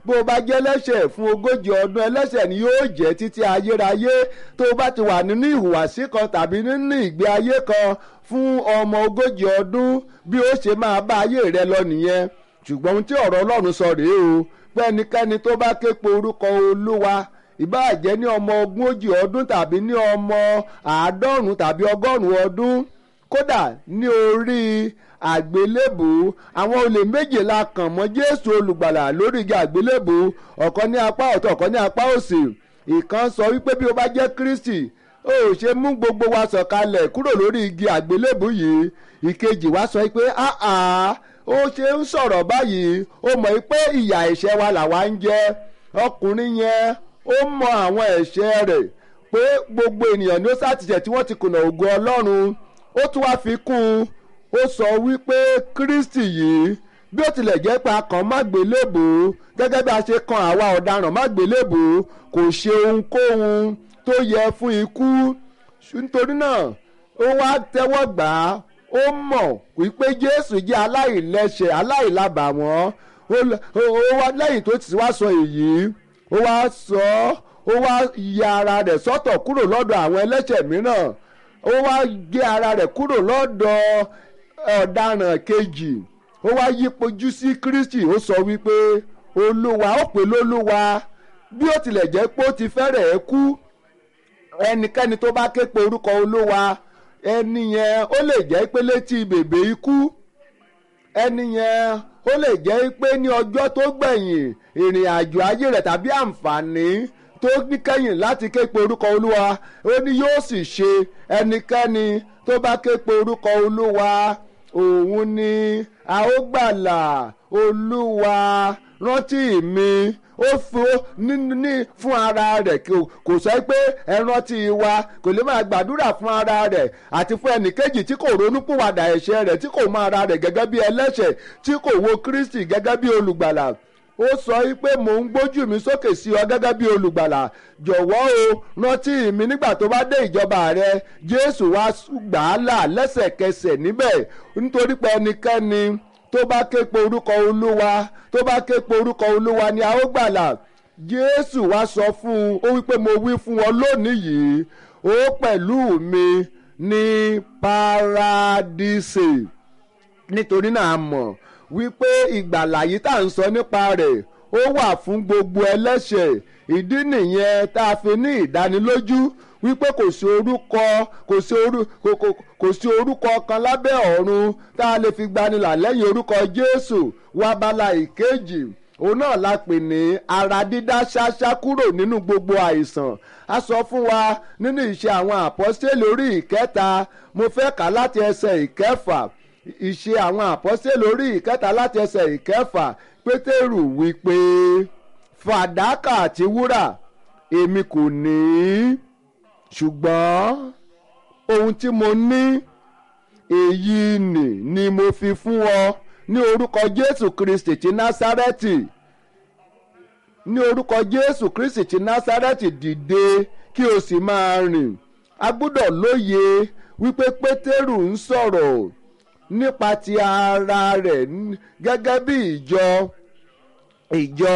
bó o bá jẹ́ ẹlẹ́ṣẹ̀ fún ogójì ọdún ẹlẹ́ṣẹ̀ ni yóò jẹ́ títí ayérayé tó o bá ti wà nínú ìhùwàsí kan tàbí nínú ìgbé ayé kan fún ọmọ ogójì ọdún bí ó ṣe máa bá ayé rẹ lọ nìyẹn ṣùgbọ́n ohun tí ọ̀rọ̀ ọlọ́run sọ rèé o pé ẹnikẹ́ni tó bá ké pe orúkọ olúwa ìbáà jẹ́ ní ọmọ ogójì ọdún tàbí ní ọmọ àádọ́rùn tàbí ọgọ́rùn ọdún kódà ní orí àgbélébù àwọn olè méjìlá kàn mọ́ jésù olùgbàlà lórí igi àgbélébù ọ̀kan ní apá ọ̀tọ̀ ọ̀kan ní apá òsì ìkan sọ wípé bí o bá jẹ́ kristi ó ṣe mú gbogbo wa sọ̀kalẹ̀ kúrò lórí igi àgbélébù yìí ìkejì wa sọ pé áà ó ṣe ń sọ̀rọ̀ báyìí ó mọ̀ pé ìyà ẹ̀ṣẹ̀ wa làwa ń jẹ ọkùnrin yẹn ó mọ àwọn ẹ̀ṣẹ̀ rẹ̀ pé gbogbo ènìyàn ni ó sàtìṣẹ̀ tí wọ́n ti kùnà ògo ọlọ́run ó tún wá fi kún un ó sọ wípé kristi yìí bí ó tilẹ̀ jẹ́ pé a kàn má gbélébò gẹ́gẹ́ bí a ṣe kan àwa ọ̀daràn má gbélébò kò ṣe ohunkóhun tó yẹ fún ikú nítorí náà ó wá tẹ́wọ́ gbà á ó mọ̀ wípé jésù jẹ́ aláìlẹ́ṣẹ̀ aláìlábàwọ́n ó wá lẹ́yìn tó ti wá sọ èyí ó wá sọ ó wá ya ara rẹ̀ sọ́tọ̀ kúrò lọ́dọ̀ àwọn ẹlẹ́ṣẹ̀ mìíràn ó wá gé ara rẹ̀ kúrò lọ́dọ̀ ọ̀daràn kejì ó wá yípojú sí kristi ó sọ wípé olúwa ó pè lólúwa bí ó tilẹ̀ jẹ́ pé ó ti fẹ́rẹ̀ẹ́ kú ẹnikẹ́ni tó bá ké pe orúkọ olúwa ẹni yẹn ó lè jẹ́ pé létí bèbè ikú ẹni yẹn ó lè jẹ́ pé ní ọjọ́ tó gbẹ̀yìn ìrìn àjò ayé rẹ̀ tàbí àǹfààní tó ní kẹ́yìn láti ké pe orúkọ olúwa ó ní yóò sì ṣe ẹnikẹ́ni tó bá ké pe orúkọ olúwa òun ni a ó gbàlà olúwa rántí mi ó ní fún ara rẹ̀ kò sọ pé ẹ rántí wa kò lè máa gbàdúrà fún ara rẹ̀ àti fún ẹnìkejì tí kò ronúpìwàdà ẹ̀ṣẹ̀ rẹ̀ tí kò mọ ara rẹ̀ gẹ́gẹ́ bí ẹlẹ́ṣẹ̀ tí kò wo kristi gẹ́gẹ́ bí olùgbàlà ó sọ pé mò ń gbójú mi sókè sí ọ gẹ́gẹ́ bí olùgbàlà jọ̀wọ́ o rántí mi nígbà tó bá dé ìjọba rẹ jésù wá gbà á là lẹ́sẹ̀kẹsẹ̀ níbẹ̀ nítorí pé ẹnikẹ́ni tó bá ké pe orúkọ olúwa tó bá ké pe orúkọ olúwa ni a ó gbàlà jésù wá sọ fún un ó wípé mo wí fún ọ lónìí yìí ó pẹ̀lú mi ní paradíṣe nítorí náà a mọ̀ wípé ìgbàlà yìí tá à ń sọ nípa rẹ̀ ó wà fún gbogbo ẹlẹ́ṣẹ̀ ìdí nìyẹn tá a fi ní ìdánilójú wípé kò sí orúkọ kò sí orú kò kò kò sí orúkọ kan lábẹ́ ọ̀run tá a lè fi gbanilà lẹ́yìn orúkọ jésù wá bala ìkejì òun náà la pè ní ara dídá ṣáṣá kúrò nínú gbogbo àìsàn a sọ fún wa nínú ìṣe àwọn àpọ́sítélì orí ìkẹta mo fẹ́ kà láti ẹsẹ̀ ìkẹfà ìṣe àwọn àpọ́sítélì orí ìkẹta láti ẹsẹ̀ ìkẹfà pétérù wípé fàdákà àti wúrà èmi kò ní ṣùgbọ́n ohun tí mo ní èyí nì ni mo fi fún ọ ní orúkọ jésù kristi ti násárẹ́tì ní orúkọ jésù kristi ti násárẹ́tì dìde kí o sì máa rìn a gbọ́dọ̀ lóye wípé pétérù ń sọ̀rọ̀ nípa ti ara rẹ̀ gẹ́gẹ́ bí ìjọ ìjọ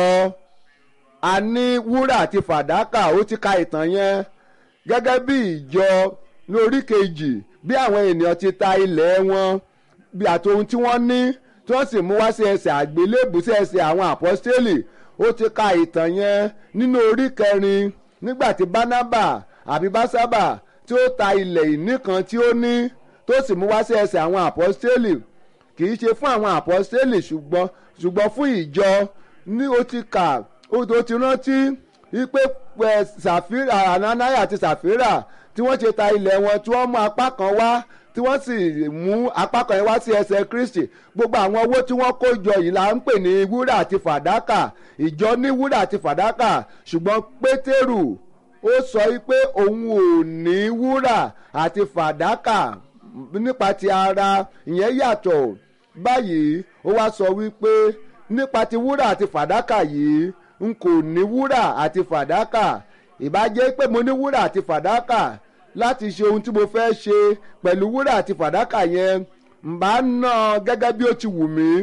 a ní wúrà àti fàdákà ó ti ka ìtàn yẹn gẹ́gẹ́ bí ìjọ ní orí kejì bí àwọn ènìyàn ti ta ilẹ̀ wọn bí àti ohun tí wọ́n ní tí wọ́n sì mú wá sí ẹsẹ̀ àgbélébù sí ẹsẹ̀ àwọn àpọ́stélì ó ti ka ìtàn yẹn nínú orí kẹrin nígbà tí bánábà àbí básábà tí ó ta ilẹ̀ ìní kan tí ó ní tó sì mú wá sí ẹsẹ̀ àwọn àpọ́stélì kì í ṣe fún àwọn àpọ́stélì ṣùgbọ́n ṣùgbọ́n fún ìjọ ní ó ti kà ó ti rántí wípé ṣàfírà ananaya àti ṣàfírà tí wọ́n ṣe ta ilẹ̀ wọn tí wọ́n mú apá kan wá tí wọ́n sì mú apá kan yẹn wá sí ẹsẹ̀ kristi gbogbo àwọn owó tí wọ́n kó jọ yìí là ń pè ní wúrà àti fàdákà ìjọ ní wúrà àti fàdákà ṣùgbọ́n pétérù ó sọ pé òun ò ní wúrà àti fàdákà nípa ti ara ìyẹn yàtọ̀ báyìí ó wá sọ wípé nípa ti wúrà àti fàdákà yìí n kò ní wúrà àti fàdákà ìbájẹ́ pé mo ní wúrà àti fàdákà láti ṣe ohun tí mo fẹ́ ṣe pẹ̀lú wúrà àti fàdákà yẹn n bá ná gẹ́gẹ́ bí ó ti wù mí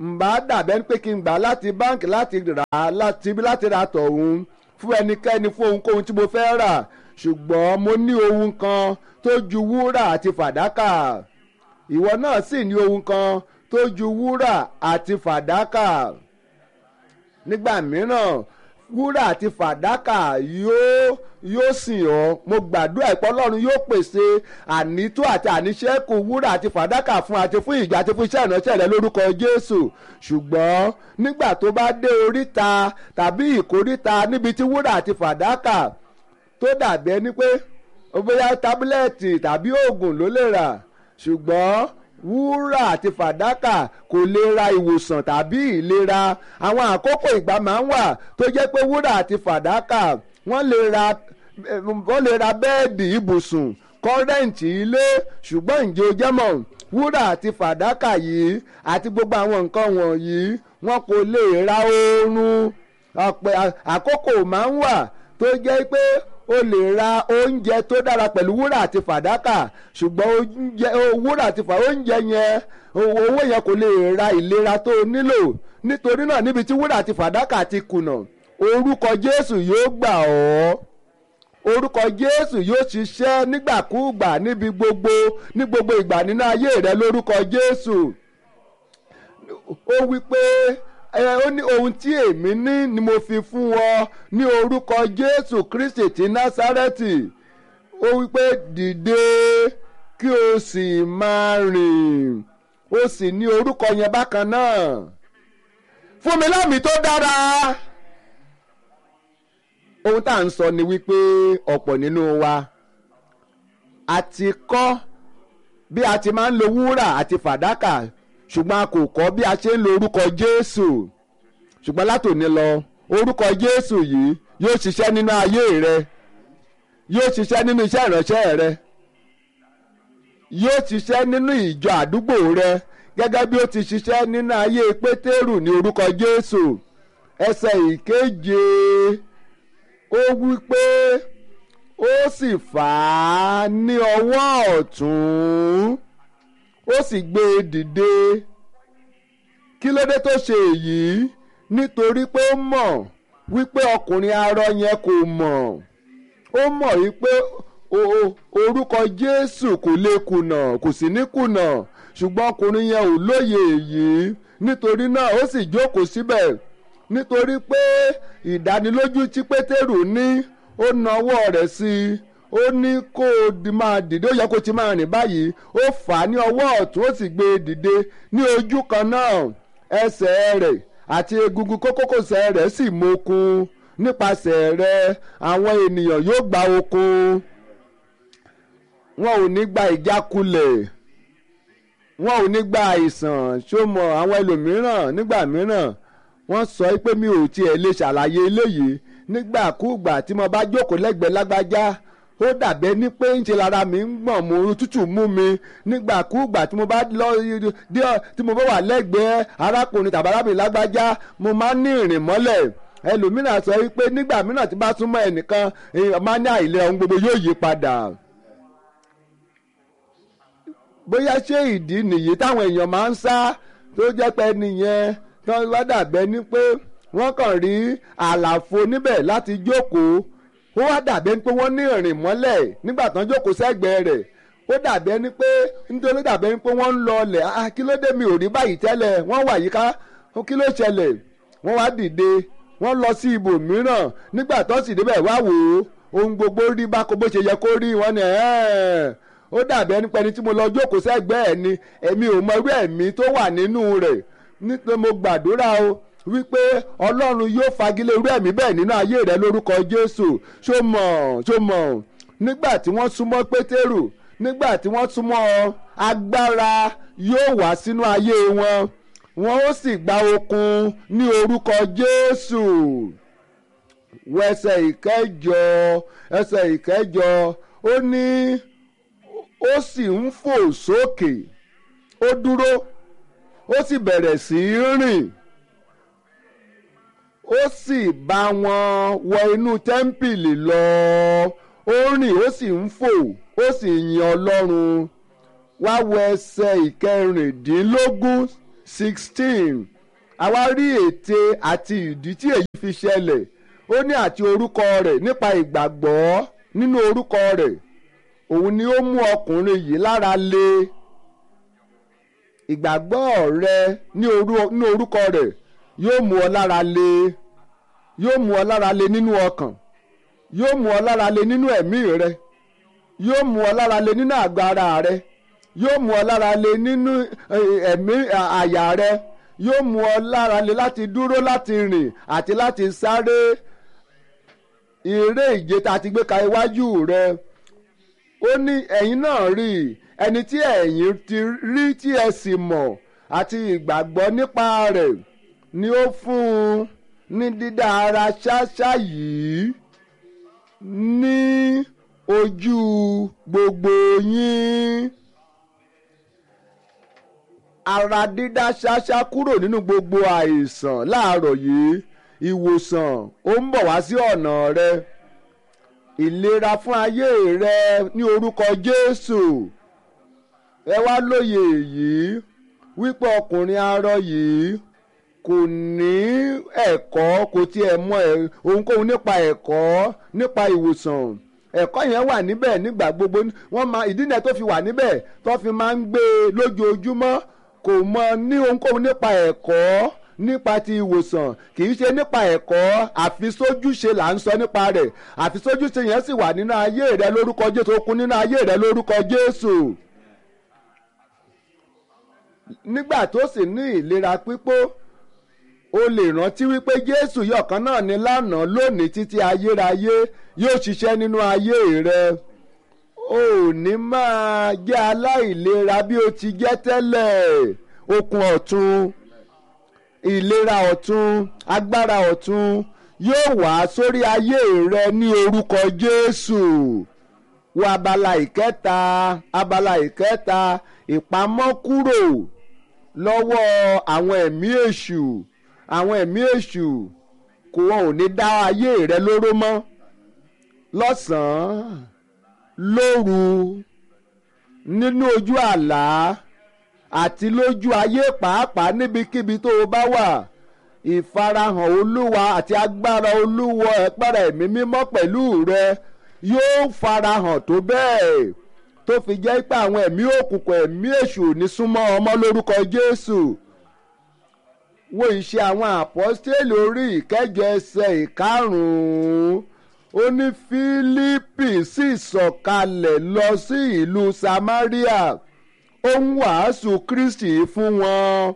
ǹbá dàbẹ́ pé kí n gbà láti báǹkì láti rà á láti láti ra tọ̀hún fún ẹnikẹ́ni fún ohunkóhun tí mo fẹ́ rà ṣùgbọ́n mo ní ohun kan tó ju wúrà àti fàdákà ìwọ náà sì ní ohun kan tó ju wúrà àti fàdákà nígbà mìíràn wúrà àti fàdákà yóò yóò sìn ọ́ mo gbàdúrà ìpọ́ ọlọ́run yóò pèsè ànító àti àníṣẹ́kù wúrà àti fàdákà fún àti fún ìjà àti fún iṣẹ́ ìránṣẹ́ rẹ lórúkọ jésù ṣùgbọ́n nígbà tó bá dé oríta tàbí ìkóríta níbi tí wúrà àti fàdákà tó dàbí ẹni pé bóyá tábúlẹ̀tì tàbí oògùn ló lè rà ṣùgbọ́n wúrà àti fàdákà kò lè ra ìwòsàn tàbí ìlera àwọn àkókò ìgbà máa ń wà tó jẹ́ pé wúrà àti fàdákà wọ́n lè ra wọ́n lè ra bẹ́ẹ̀dì ibùsùn kọ́rẹ́ǹtì ilé ṣùgbọ́n ǹjẹ́ o jẹ́ mọ̀ wúrà àti fàdákà yìí àti gbogbo àwọn nǹkan wọ̀nyí wọn kò lè ra oorun àkókò máa ń wà tó jẹ́ pé o lè ra oúnjẹ tó dára pẹ̀lú wúrà àti fàdákà ṣùgbọ́n oúnjẹ wúrà àti fàdákà oúnjẹ yẹn owó yẹn kò lè ra ìlera tó o nílò nítorí náà níbi tí wúrà àti fàdákà ti kùnà orúkọ Jésù yóò gbà ọ́ orúkọ Jésù yóò ṣiṣẹ́ nígbàkúùgbà níbi gbogbo ní gbogbo ìgbà nínú ayé rẹ lórúkọ Jésù ó wí pé ẹ ó ní ohun tí èmi ní ni mo fi fún ọ ní orúkọ Jésù Kristi ti Násárẹ́tì ó wí pé dìde kí o sì máa rìn ó sì ní orúkọ yẹn bákan náà fún mi lámì tó dára ohun tá à ń sọ ni wípé ọ̀pọ̀ nínú wa a ti kọ́ bí a ti máa ń lo wúrà àti fàdákà ṣùgbọ́n a kò kọ́ bí a ṣe ń lo orúkọ Jésù ṣùgbọ́n látòní lọ orúkọ Jésù yìí yóò ṣiṣẹ́ nínú ayé rẹ yóò ṣiṣẹ́ nínú iṣẹ́ ìránṣẹ́ rẹ yóò ṣiṣẹ́ nínú ìjọ àdúgbò rẹ gẹ́gẹ́ bí ó ti ṣiṣẹ́ nínú ayé Pétérù ní orúkọ Jésù ẹsẹ̀ ìkeje ó wí pé ó sì fà á ní ọwọ́ ọ̀tún ó sì gbé e dìde kí ló dé tó ṣe èyí nítorí pé ó mọ̀ wípé ọkùnrin arọ yẹn kò mọ̀ ó mọ̀ wípé orúkọ Jésù kò lè kùnà kò sì ní kùnà ṣùgbọ́n ọkùnrin yẹn ò lóye èyí nítorí náà ó sì jókòó síbẹ̀ nítorí pé ìdánilójú tí Pétérù ní ó nawọ́ rẹ̀ sí i ó ní kó o máa dìde ó yẹ kó o ti máa rìn báyìí ó fà á ní ọwọ́ ọ̀tún ó sì gbé e dìde ní ojú kan náà ẹsẹ̀ rẹ̀ àti egungun kókókòsẹ̀ rẹ̀ sì mókun nípasẹ̀ rẹ̀ àwọn ènìyàn yóò gba okun wọn ò ní gba ìjákulẹ̀ wọn ò ní gba àìsàn ṣó mọ àwọn ẹlòmíràn nígbà mìíràn wọ́n sọ pé mi ò tiẹ̀ lè ṣàlàyé eléyìí nígbàkúùgbà tí mo bá jókòó lẹ́gbẹ̀ẹ́ lágbájá ó dàbẹ́ ní pé ń ṣe lára mi ń gbọ̀n mo tútù mú mi nígbàkúùgbà tí mo bá lọ tí mo bá wà lẹ́gbẹ̀ẹ́ arákùnrin tàbí arábìnrin lágbájá mo máa ń ní ìrìn mọ́lẹ̀ ẹlòmíràn sọ wípé nígbà mìíràn tí bá súnmọ́ ẹnìkan máa ní àìlera ohun gbogbo yóò yí padà bóyá ṣé ìdí nìyí táwọn èèyàn máa ń sá tó jẹ́ pé nìyẹn tó wá dàbẹ́ ní pé wọ́n kàn rí àlàfo níbẹ̀ láti jókòó ó wá dàbẹ́ ní pé wọ́n ní ìrìn mọ́lẹ̀ nígbà tán jókòó sẹ́gbẹ̀ẹ́ rẹ̀ ó dàbẹ́ ní pé nítorí dàbẹ́ ní pé wọ́n ń lọ ọlẹ̀ ah kí ló dé mi ò rí báyìí tẹ́lẹ̀ wọ́n wà yíká kí ló ṣẹlẹ̀ wọ́n wá dìde wọ́n lọ sí ibòmíràn nígbà tó sì débẹ̀ wá wò ó ohun gbogbo rí báko bó ṣe yẹ kó rí wọn ni ó dàbẹ́ ní pẹ́ni tí mo lọ jókòó sẹ́gbẹ̀ẹ́ ẹ̀ ni èmi ò mọ irú ẹ̀mí tó wà nínú rẹ̀ nítorí mo gbàdúrà o wípé ọlọ́run yóò fagilé irú ẹ̀mí bẹ́ẹ̀ nínú ayé rẹ lórúkọ jésù ṣó mọ̀ ṣó mọ̀ nígbà tí wọ́n súnmọ́ pétérù nígbà tí wọ́n súnmọ́ agbára yóò wá sínú ayé wọn wọn ó sì gba okun ní orúkọ jésù wọ ẹsẹ̀ ìkẹjọ ẹsẹ̀ ìkẹjọ ó ní ó sì ń fò sókè ó dúró ó sì bẹ̀rẹ̀ sí í rìn ó sì bá wọn wọ inú tẹ́ḿpìlì lọ ó rìn ó sì ń fò ó sì yin ọlọ́run wá wọ ẹsẹ̀ ìkẹrìndínlógún sixteen àwa rí ète àti ìdí tí èyí fi ṣẹlẹ̀ ó ní àti orúkọ rẹ̀ nípa ìgbàgbọ́ nínú orúkọ rẹ̀ òun ni ó mú ọkùnrin yìí lára le ìgbàgbọ́ rẹ ní orúkọ rẹ̀ yóò mú ọ lára le yóò mú ọ lára le nínú ọkàn yóò mú ọ lára le nínú ẹ̀mí rẹ yóò mú ọ lára le nínú àgọ́ ara rẹ yóò mú ọ lára le nínú ẹ̀mí àyà rẹ yóò mú ọ lára le láti dúró láti rìn àti láti sáré eré ìje tá a ti gbé ka iwájú rẹ ó ní ẹ̀yin náà rí ẹni tí ẹ̀yin ti rí tí ẹ sì mọ̀ àti ìgbàgbọ́ nípa rẹ̀ ni ó fún un ní dídá ara ṣáṣá yìí ní ojú gbogbo yín ara dídá ṣáṣá kúrò nínú gbogbo àìsàn láàárọ̀ yìí ìwòsàn ó ń bọ̀ wá sí ọ̀nà rẹ ìlera fún ayé rẹ ní orúkọ Jésù ẹ wá lóye èyí wípé ọkùnrin arọ yìí kò ní ẹ̀kọ́ kò tiẹ̀ mọ ohunkóhun nípa ẹ̀kọ́ nípa ìwòsàn ẹ̀kọ́ yẹn wà níbẹ̀ nígbà gbogbo wọ́n máa ìdí náà tó fi wà níbẹ̀ tó fi máa ń gbé e lójoojúmọ́ kò mọ ní ohunkóhun nípa ẹ̀kọ́ nípa ti ìwòsàn kì í ṣe nípa ẹ̀kọ́ àfisójúṣe là ń sọ nípa rẹ̀ àfisójúṣe yẹn sì wà nínú ayé rẹ lórúkọ Jésù ó kún nínú ayé rẹ lórúkọ Jésù nígbà tó sì ní ìlera pípó o lè rántí wípé Jésù yọ̀kan náà ní lánàá lónìí títí ayérayé yóò ṣiṣẹ́ nínú ayé rẹ o ò ní máa jẹ́ aláìlera bí o ti jẹ́ tẹ́lẹ̀ okun ọ̀tun ìlera ọ̀tun agbára ọ̀tun yóò wá sórí ayé rẹ ní orúkọ Jésù wo abala ìkẹta abala ìkẹta ìpamọ́ kúrò lọ́wọ́ àwọn ẹ̀mí èṣù àwọn ẹ̀mí èṣù kò wọn ò ní dá ayé rẹ lóró mọ́ lọ́sàn-án lóru nínú ojú àlá àti lójú ayé pàápàá níbikíbi tó o bá wà ìfarahàn olúwa àti agbára olúwa ẹ̀pára ẹ̀mí mímọ́ pẹ̀lú rẹ yóò farahàn tó bẹ́ẹ̀ tó fi jẹ́ pé àwọn ẹ̀mí òkùnkùn ẹ̀mí èṣù ní súnmọ́ ọmọ lórúkọ Jésù wo ìṣe àwọn àpọ́stélì orí ìkẹjọ ẹsẹ̀ ìkarùn-ún ó ní Fílípì sì sọ̀kalẹ̀ lọ sí ìlú Samaria ó ń wàásù Kristi fún wọn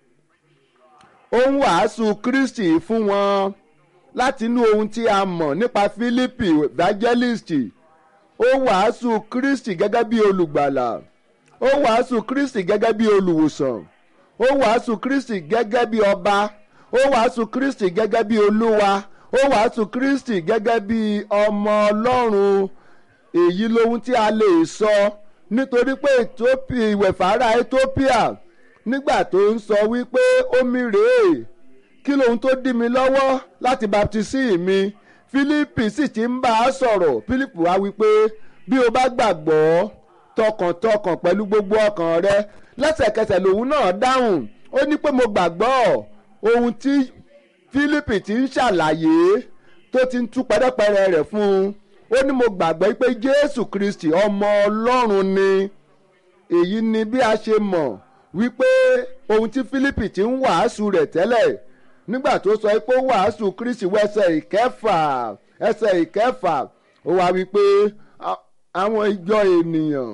ó ń wàásù Kristi fún wọn látinú ohun tí a mọ̀ nípa Fílípì evangelist ó wàásù Kristi gẹ́gẹ́ bí olùgbàlà ó wàásù Kristi gẹ́gẹ́ bí olùwòsàn ó wàásù Kristi gẹ́gẹ́ bí ọba ó wàásù Kristi gẹ́gẹ́ bí olúwa ó wàásù Kristi gẹ́gẹ́ bí ọmọ Ọlọ́run èyí lohun tí a lè sọ nítorí pé Ethiopia ìwẹ̀fàrà Ethiopia nígbà tó ń sọ wípé omi rèé kí lohun tó dí mi lọ́wọ́ láti baptisi mi Fílípì sì ti ń bá a sọ̀rọ̀ Fílípì wá wípé bí o bá gbàgbọ́ tọkàntọkàn pẹ̀lú gbogbo ọkàn rẹ lẹ́sẹ̀kẹsẹ̀ lòun náà dáhùn ó ní pé mo gbàgbọ́ ohun tí Fílípì ti ń ṣàlàyé tó ti ń tú pẹ́rẹ́pẹ́rẹ́ rẹ̀ fún un ó ní mo gbàgbọ́ pé Jésù Kristi ọmọ Ọlọ́run ni èyí ni bí a ṣe mọ̀ wípé ohun tí Fílípì ti ń wàásù rẹ̀ tẹ́lẹ̀ nígbà tó sọ pé ó wàásù Kristi wọ ẹsẹ̀ ìkẹfà ẹsẹ̀ ìkẹfà ó wá wípé àwọn ìjọ ènìyàn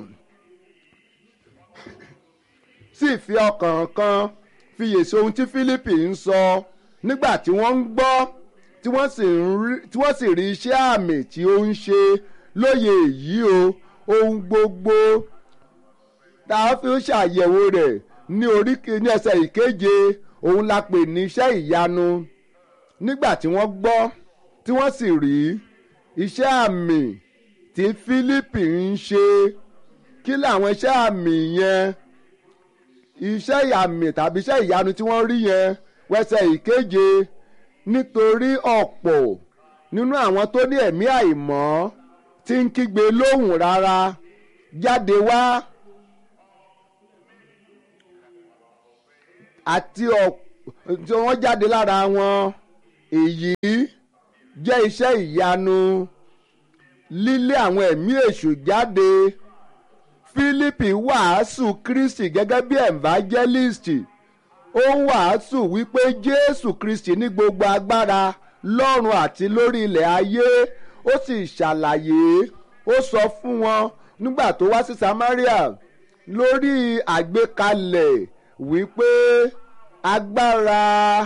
sì fi ọkàn kan fiyèsí ohun tí Fílípì ń sọ nígbà tí wọ́n ń gbọ́ tí wọ́n sì rí iṣẹ́ àmì tí ó ń ṣe lóye èyí o ohun gbogbo tá a fi ń ṣàyẹ̀wò rẹ̀ ní orí ní ẹsẹ̀ ìkeje òun la pè ní iṣẹ́ ìyanu nígbà tí wọ́n gbọ́ tí wọ́n sì rí iṣẹ́ àmì tí Fílípì ń ṣe kí làwọn iṣẹ́ àmì yẹn iṣẹ́ àmì tàbí iṣẹ́ ìyanu tí wọ́n rí yẹn wẹ́sẹ̀ ìkeje nítorí ọ̀pọ̀ nínú àwọn tó ní ẹ̀mí àìmọ́ tí ń kígbe lóhùn rárá jáde wá àti tí wọ́n jáde lára wọn èyí jẹ́ iṣẹ́ ìyanu lílé àwọn ẹ̀mí èṣù jáde Fílípì wàásù Kristi gẹ́gẹ́ bí evangelist ó ń wàásù wípé Jésù Kristi ní gbogbo agbára lọ́run àti lórí ilẹ̀ ayé ó sì ṣàlàyé ó sọ fún wọn nígbà tó wá sí Samaria lórí àgbékalẹ̀ wípé agbára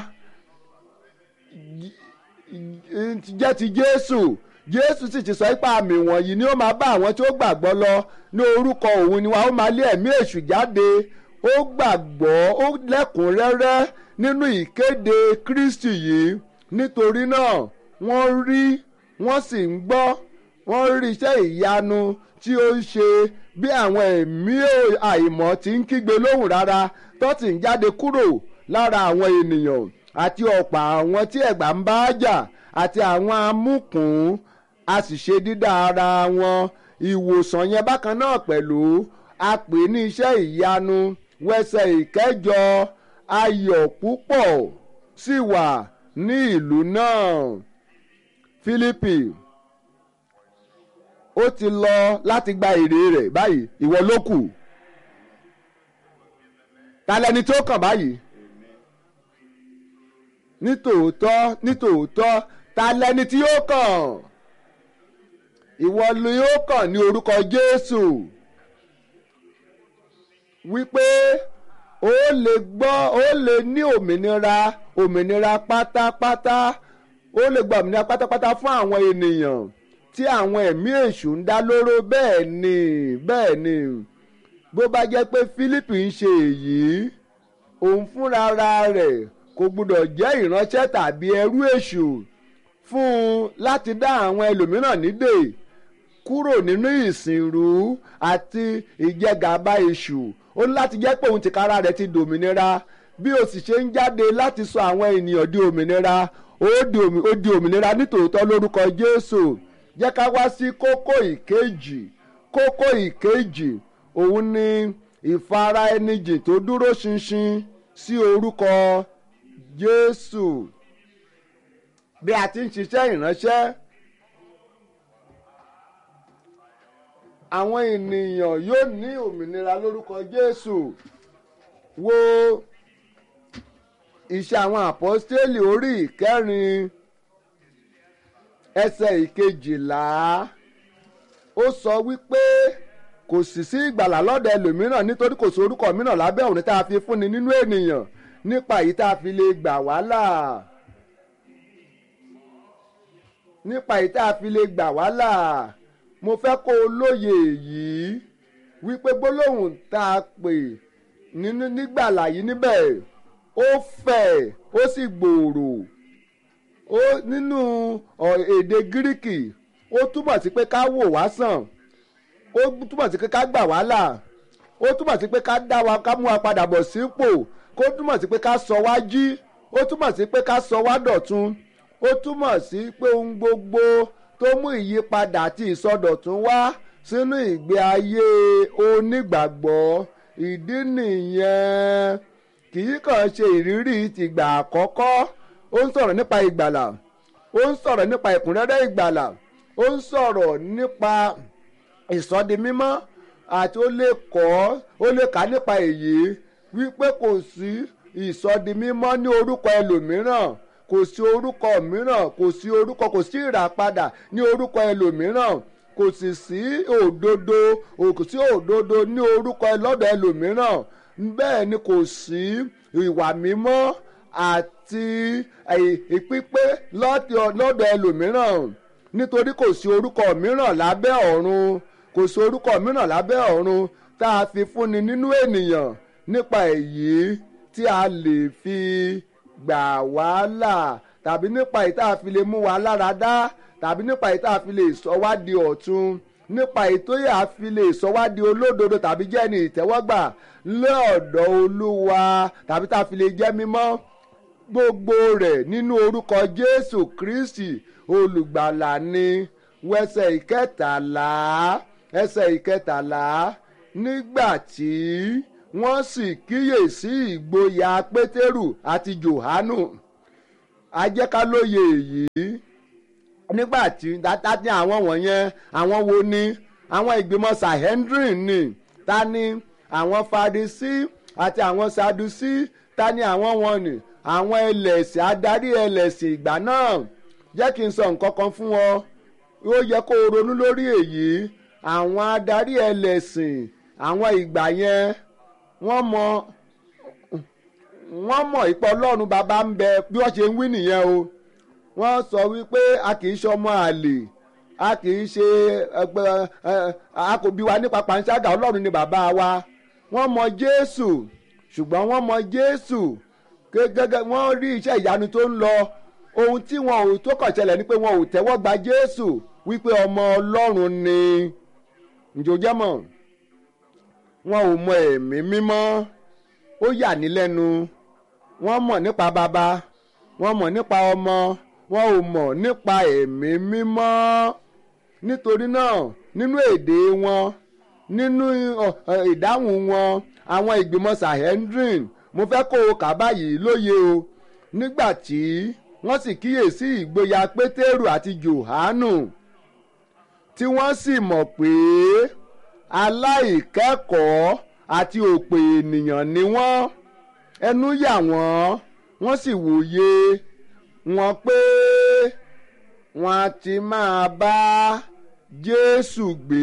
jẹ́ ti Jésù Jésù sì ti sọ pé àmì wọ̀nyí ni ó máa bá àwọn tí ó gbàgbọ́ lọ ní orúkọ òun ni wọn ó máa lé ẹ̀mí èṣù jáde ó gbàgbọ́ ó lẹ́kùnrẹ́rẹ́ nínú ìkéde Kristi yìí nítorí náà wọ́n rí wọ́n sì ń gbọ́ wọ́n rí iṣẹ́ ìyanu tí ó ń ṣe bí àwọn ẹ̀mí àìmọ́ ti ń kígbe lóhùn rárá tó sì ń jáde kúrò lára àwọn ènìyàn àti ọ̀pọ̀ àwọn tí ẹ̀gbà ń bá jà àti àwọn amúkùn a sì ṣe dídá ara wọn ìwòsàn yẹn bákan náà pẹ̀lú a pè ní iṣẹ́ ìyanu wẹsẹ̀ ìkẹjọ ayọ̀ púpọ̀ sì wà ní ìlú náà Fílípì ó ti lọ láti gba èrè rẹ̀ báyìí ìwọ ló kù ta lẹni tó kàn báyìí nítòótọ́ nítòótọ́ ta lẹni tí yóò kàn ìwọ ni yóò kàn ní orúkọ Jésù wípé ó lè gbọ́ ó lè ní òmìnira òmìnira pátápátá ó lè gba òmìnira pátápátá fún àwọn ènìyàn tí àwọn ẹ̀mí èṣù ń dá lóró bẹ́ẹ̀ ni bẹ́ẹ̀ ni bó bá jẹ́ pé Fílípì ń ṣe èyí òun fúnra rẹ̀ kò gbúdọ̀ jẹ́ ìránṣẹ́ tàbí ẹrú èṣù fún un láti dá àwọn ẹlòmíràn nídè kúrò nínú ìsìnrú àti ìjẹgàba èṣù ó ní láti jẹ́ pé òun tìkára rẹ̀ ti dòmìnira bí o sì ṣe ń jáde láti sọ àwọn ènìyàn di òmìnira ó di òmìnira nítòótọ́ lórúkọ Jésù jẹ́ ká wá sí kókó ìkejì kókó ìkejì òun ni ìfara ẹni jìn tó dúró ṣinṣin sí orúkọ Jésù bí a ti ń ṣiṣẹ́ ìránṣẹ́ àwọn ènìyàn yóò ní òmìnira lórúkọ Jésù wo iṣẹ́ àwọn àpọ́stélì orí ìkẹrin ẹsẹ̀ ìkejìlá ó sọ wípé kò sì sí ìgbàlà lọ́dọ̀ ẹlòmíràn nítorí kò sí orúkọ mìíràn lábẹ́ òun tá a fi fúnni nínú ènìyàn nípa èyí tá a fi lè gbà wá là nípa èyí tá a fi lè gbà wá là mo fẹ́ kó o lóye èyí wípé gbólóhùn tá a pè nínú nígbàlà yìí níbẹ̀ ó fẹ̀ ó sì gbòòrò ó nínú èdè gíríkì ó túmọ̀ sí pé ká wò wá sàn ó túmọ̀ sí pé ká gbà wá là ó túmọ̀ sí pé ká dá wa ká mú wa padà bọ̀ sípò kó túmọ̀ sí pé ká sọ wá jí ó túmọ̀ sí pé ká sọ wá dọ̀tun ó túmọ̀ sí pé ohun gbogbo tó mú ìyípadà àti ìsọdọ̀tun wá sínú ìgbé ayé onígbàgbọ́ ìdí nìyẹn kì í kàn ṣe ìrírí tìgbà àkọ́kọ́ ó ń sọ̀rọ̀ nípa ìgbàlà ó ń sọ̀rọ̀ nípa ìkúnrẹ́rẹ́ ìgbàlà ó ń sọ̀rọ̀ nípa ìsọdimímọ́ àti ó lè kọ́ ó lè kà nípa èyí wípé kò sí ìsọdimímọ́ ní orúkọ ẹlòmíràn kò sí orúkọ mìíràn kò sí orúkọ kò sí ìràpadà ní orúkọ ẹlòmíràn kò sì sí òdodo kò sí òdodo ní orúkọ lọ́dọ̀ ẹlòmíràn bẹ́ẹ̀ ni kò sí ìwà mímọ́ àti ìpípé lọ́dọ̀ ẹlòmíràn nítorí kò sí orúkọ mìíràn lábẹ́ ọ̀run kò sí orúkọ mìíràn lábẹ́ ọ̀run tá a fi fúnni nínú ènìyàn nípa èyí tí a lè fi gbà wá là tàbí nípa èyí tá a fi lè mú wa lára dá tàbí nípa èyí tá a fi lè sọ wá di ọ̀tun nípa èyí tó yà á fi lè sọ wá di olódodo tàbí jẹ́ ní ìtẹ́wọ́gbà lọ́ọ̀dọ̀ olúwa tàbí tá a fi lè jẹ́ mímọ́ gbogbo rẹ̀ nínú orúkọ jésù kristi olùgbàlà ni wẹsẹ̀ ìkẹtàlá ẹsẹ̀ ìkẹtàlá nígbà tí wọ́n sì kíyèsí ìgboyà pétérù àti johanu ajẹ́kálóye èyí nígbà tí ta ní àwọn wọ̀nyẹn àwọn wo ni àwọn ìgbìmọ̀ sahendrin ni ta ni àwọn farisi àti àwọn sadusi ta ni àwọn wọn ni àwọn ẹlẹ́sìn adarí ẹlẹ́sìn ìgbà náà jẹ́ kí n sọ nǹkan kan fún ọ ó yẹ kó o ronú lórí èyí àwọn adarí ẹlẹ́sìn àwọn ìgbà yẹn wọ́n mọ wọ́n mọ̀ ìpọ̀ ọlọ́run bàbá ń bẹ bí wọ́n ṣe ń wí nìyẹn o wọ́n sọ wípé a kì í ṣọmọ àlè a kì í ṣe ẹgbẹ́ a kò bí wa nípa panṣágà ọlọ́run ni bàbá wa wọ́n mọ jésù ṣùgbọ́n wọ́n mọ jésù gẹ́gẹ́ wọ́n rí iṣẹ́ ìyanu tó ń lọ ohun tí wọn ò tó kàn ṣẹlẹ̀ ni pé wọn ò tẹ́wọ́ gba jésù wípé ọmọ ọlọ́run ni ǹjọ́jẹ́ mọ̀ wọn ò mọ ẹ̀mí mímọ́ ó yà ní lẹ́nu wọ́n mọ̀ nípa bàbá wọ́n mọ̀ nípa ọmọ wọn ò mọ̀ nípa ẹ̀mí mímọ́ nítorí náà nínú èdè wọn nínú ìdáhùn wọn àwọn ìgbìmọ̀ sahendrin mo fẹ́ kó o kà báyìí lóye o nígbà tí wọ́n sì kíyèsí ìgboyà pétérù àti johanu tí wọ́n sì mọ̀ pé aláìkẹ́kọ̀ọ́ àti òpè ènìyàn ni wọ́n ẹnu yà wọ́n wọ́n sì wòye wọn pé wọ́n á ti máa bá jésù gbé.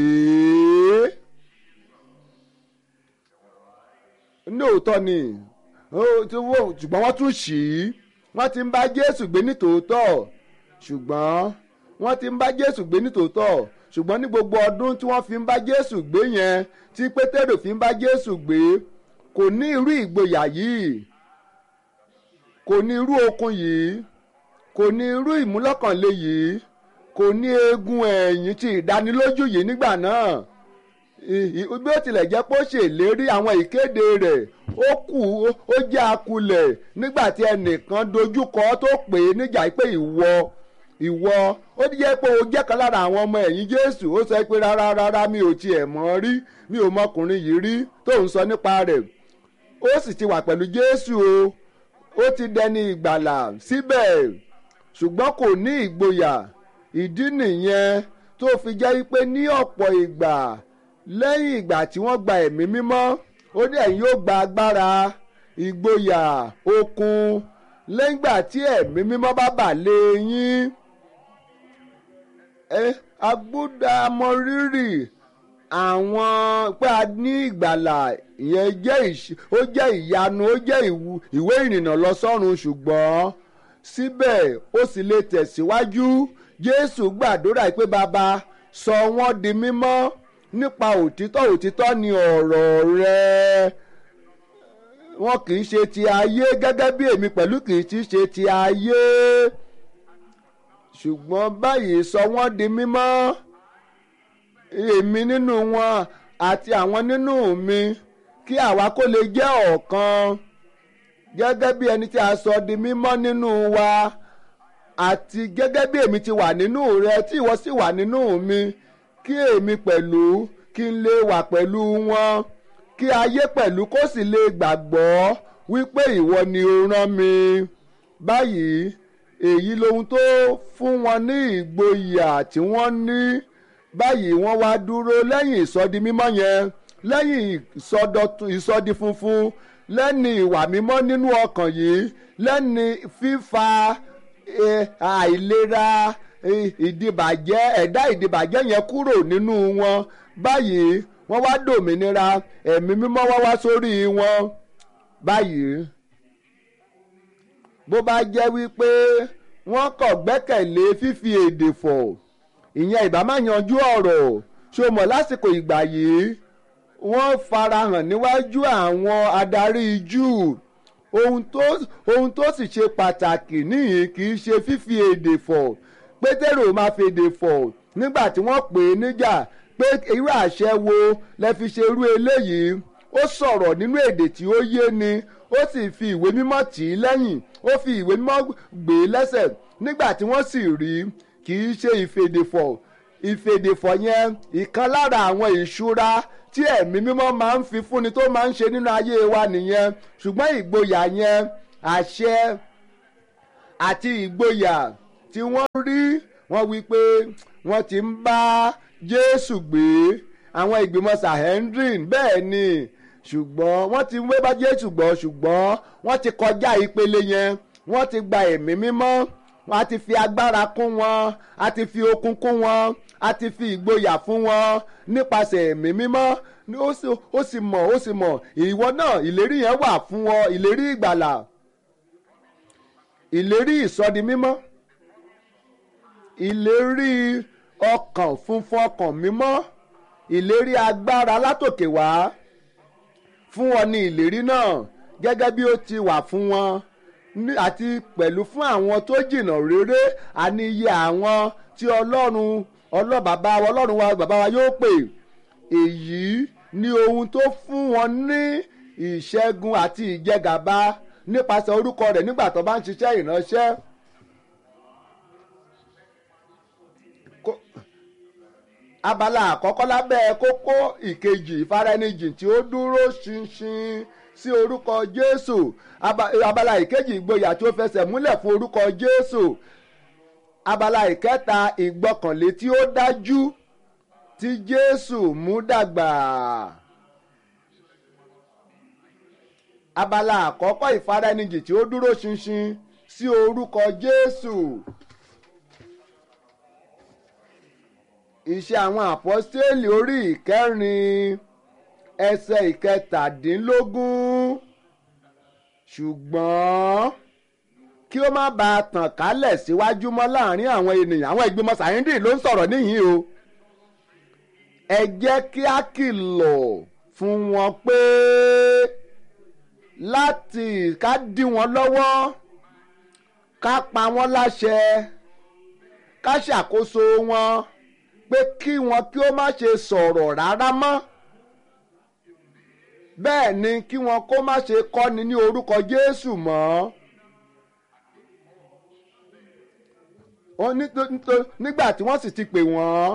lóòótọ́ ni ṣùgbọ́n wọ́n tún ṣì í wọ́n ti ń bá jésù gbé nítòótọ́ ṣùgbọ́n wọ́n ti ń bá jésù gbé nítòótọ́ ṣùgbọ́n ní gbogbo ọdún tí wọ́n fi ń bá jésù gbé yẹn tí pétérù fi ń bá jésù gbé kò ní irú ìgboyà yìí kò ní irú okun yìí kò ní irú ìmúlọ́kànlé yìí kò ní eegun ẹ̀yìn tí ìdánilójú yìí nígbà náà bí ó tilẹ̀ jẹ́ pé ó ṣèlérí àwọn ìkéde rẹ̀ ó kù ó jẹ́ akulẹ̀ nígbà tí ẹnìkan dojúkọ tó pè é níjà pé ìwọ ìwọ ó jẹ́ pé o jẹ́ kan lára àwọn ọmọ ẹ̀yìn jésù ó sọ pé rárá rárá mi ò tiẹ̀ mọ̀ rí mi ò mọkùnrin yìí rí tó ń sọ nípa rẹ̀ ó sì ti wà pẹ̀lú jésù o ó ti dẹni ìgbàlà síbẹ̀ ṣùgbọ́n kò ní ìgboyà ìdí nìyẹn tó fi jẹ́ pé ní ọ̀pọ̀ ìgbà lẹ́yìn ìgbà tí wọ́n gba ẹ̀mí mímọ́ ó ní ẹ̀yin yóò gba agbára ìgboyà okun lẹ́yìn ìgbà tí ẹ̀mí mímọ́ bá bà lé yín agbódà mọrírì àwọn pé a ní ìgbàlà ìyẹn jẹ́ ó jẹ́ ìyanu ó jẹ́ ìwé ìrìnnà lọ sọ́run ṣùgbọ́n síbẹ̀ ó sì lè tẹ̀síwájú jésù gbàdúrà pé bàbá sọ wọ́n di mímọ́ nípa òtítọ́ òtítọ́ ni ọ̀rọ̀ rẹ wọn kì í ṣe ti ayé gẹ́gẹ́ bí èmi pẹ̀lú kì í ti ṣe ti ayé ṣùgbọ́n báyìí sọ wọ́n di mímọ́ èmi nínú wọn àti àwọn nínú mi kí àwa kó lè jẹ́ ọ̀kan gẹ́gẹ́ bí ẹni tí a sọ di mímọ́ nínú wa àti gẹ́gẹ́ bí èmi ti wà nínú rẹ tí ìwọ sì wà nínú mi kí èmi pẹ̀lú kí n lè wà pẹ̀lú wọn kí ayé pẹ̀lú kó sì lè gbàgbọ́ wípé ìwọ ni o rán mi báyìí èyí lohun tó fún wọn ní ìgboyà tí wọ́n ní báyìí wọ́n wá dúró lẹ́yìn ìsọdi mímọ́ yẹn lẹ́yìn ìsọdi funfun lẹ́ni ìwà mímọ́ nínú ọkàn yìí lẹ́ni fífa àìlera ìdìbàjẹ́ ẹ̀dá ìdìbàjẹ́ yẹn kúrò nínú wọn báyìí wọ́n wá dòmìnira ẹ̀mí mímọ́ wá wá sórí wọn báyìí bó bá jẹ́ wípé wọ́n kọ̀ gbẹ́kẹ̀lé fífi èdè fọ̀ ìyẹn ìbá má yanjú ọ̀rọ̀ ṣó mọ̀ lásìkò ìgbà yìí wọ́n farahàn níwájú àwọn adarí júù ohun tó ohun tó sì ṣe pàtàkì níyìí kì í ṣe fífi èdè fọ̀ pétérò máa fi èdè fọ̀ nígbà tí wọ́n pè é níjà pé irú àṣẹ wo lẹ fi ṣe irú eléyìí ó sọ̀rọ̀ nínú èdè tí ó yé ni ó sì fi ìwé mímọ́ tì í lẹ́yìn ó fi ìwé mímọ́ gbé e lẹ́sẹ̀ nígbà tí wọ́n sì rí kì í ṣe ìfèdèfọ̀ ìfèdèfọ̀ yẹn ìkan lára àwọn ìṣúra tí ẹ̀mí mímọ́ máa ń fi fúnni tó máa ń ṣe nínú ayé wa nìyẹn ṣùgbọ́n ìgboyà yẹn àṣẹ àti ìgboyà tí wọ́n rí wọ́n wí pé wọ́n ti ń bá Jésù gbé àwọn ìgbìmọ̀ Sanhedrin bẹ́ẹ̀ ni ṣùgbọ́n wọ́n ti ń wé bá Jésù gbọ́ ṣùgbọ́n wọ́n ti kọjá ìpele yẹn wọ́n ti gba ẹ̀mí mímọ́ wọ́n á ti fi agbára kún wọn á ti fi okun kún wọn á ti fi ìgboyà fún wọn nípasẹ̀ ẹ̀mí mímọ́ ó sì mọ̀ ó sì mọ̀ ìwọ náà ìlérí yẹn wà fún ọ ìlérí ìgbàlà ìlérí ìsọdi mímọ́ ìlérí ọkàn funfun ọkàn mímọ́ ìlérí agbára látòkè wá fún wọn ní ìlérí náà gẹ́gẹ́ bí ó ti wà fún wọn àti pẹ̀lú fún àwọn tó jìnnà réré àní iye àwọn tí ọlọ́run ọlọ́bàbá wa ọlọ́run wa bàbá wa yóò pè èyí ni ohun tó fún wọn ní ìṣẹ́gun àti ìjẹgàba nípasẹ̀ orúkọ rẹ̀ nígbà tó bá ń ṣiṣẹ́ ìránṣẹ́. abala àkọ́kọ́ lábẹ́ kókó ìkejì ìfaraẹnijìn tí ó dúró ṣinṣin sí orúkọ Jésù abala ìkejì ìgboyà tí ó fẹsẹ̀ múlẹ̀ fún orúkọ Jésù abala ìkẹta ìgbọ́kànlé tí ó dájú tí Jésù mú dàgbà. abala àkọ́kọ́ ìfaraẹnijìn tí ó dúró ṣinṣin sí orúkọ Jésù. Iṣẹ́ àwọn àpọ́stélì orí ìkẹrin ẹsẹ̀ ìkẹtàdínlógún ṣùgbọ́n kí ó má bàa tàn kálẹ̀ síwájú mọ́ láàrin àwọn ènìyàn àwọn ìgbìmọ̀ sàyíndì ló ń sọ̀rọ̀ níyìn o ẹ jẹ́ kí á kìlọ̀ fún wọn pé láti ká dí wọn lọ́wọ́ ká pa wọ́n láṣẹ ká ṣàkóso wọn pé kí wọn kí ó má ṣe sọ̀rọ̀ rárá mọ́ bẹ́ẹ̀ ni kí wọn kó má ṣe kọ́ni ní orúkọ Jésù mọ́. nígbà tí wọ́n sì ti pè wọ́n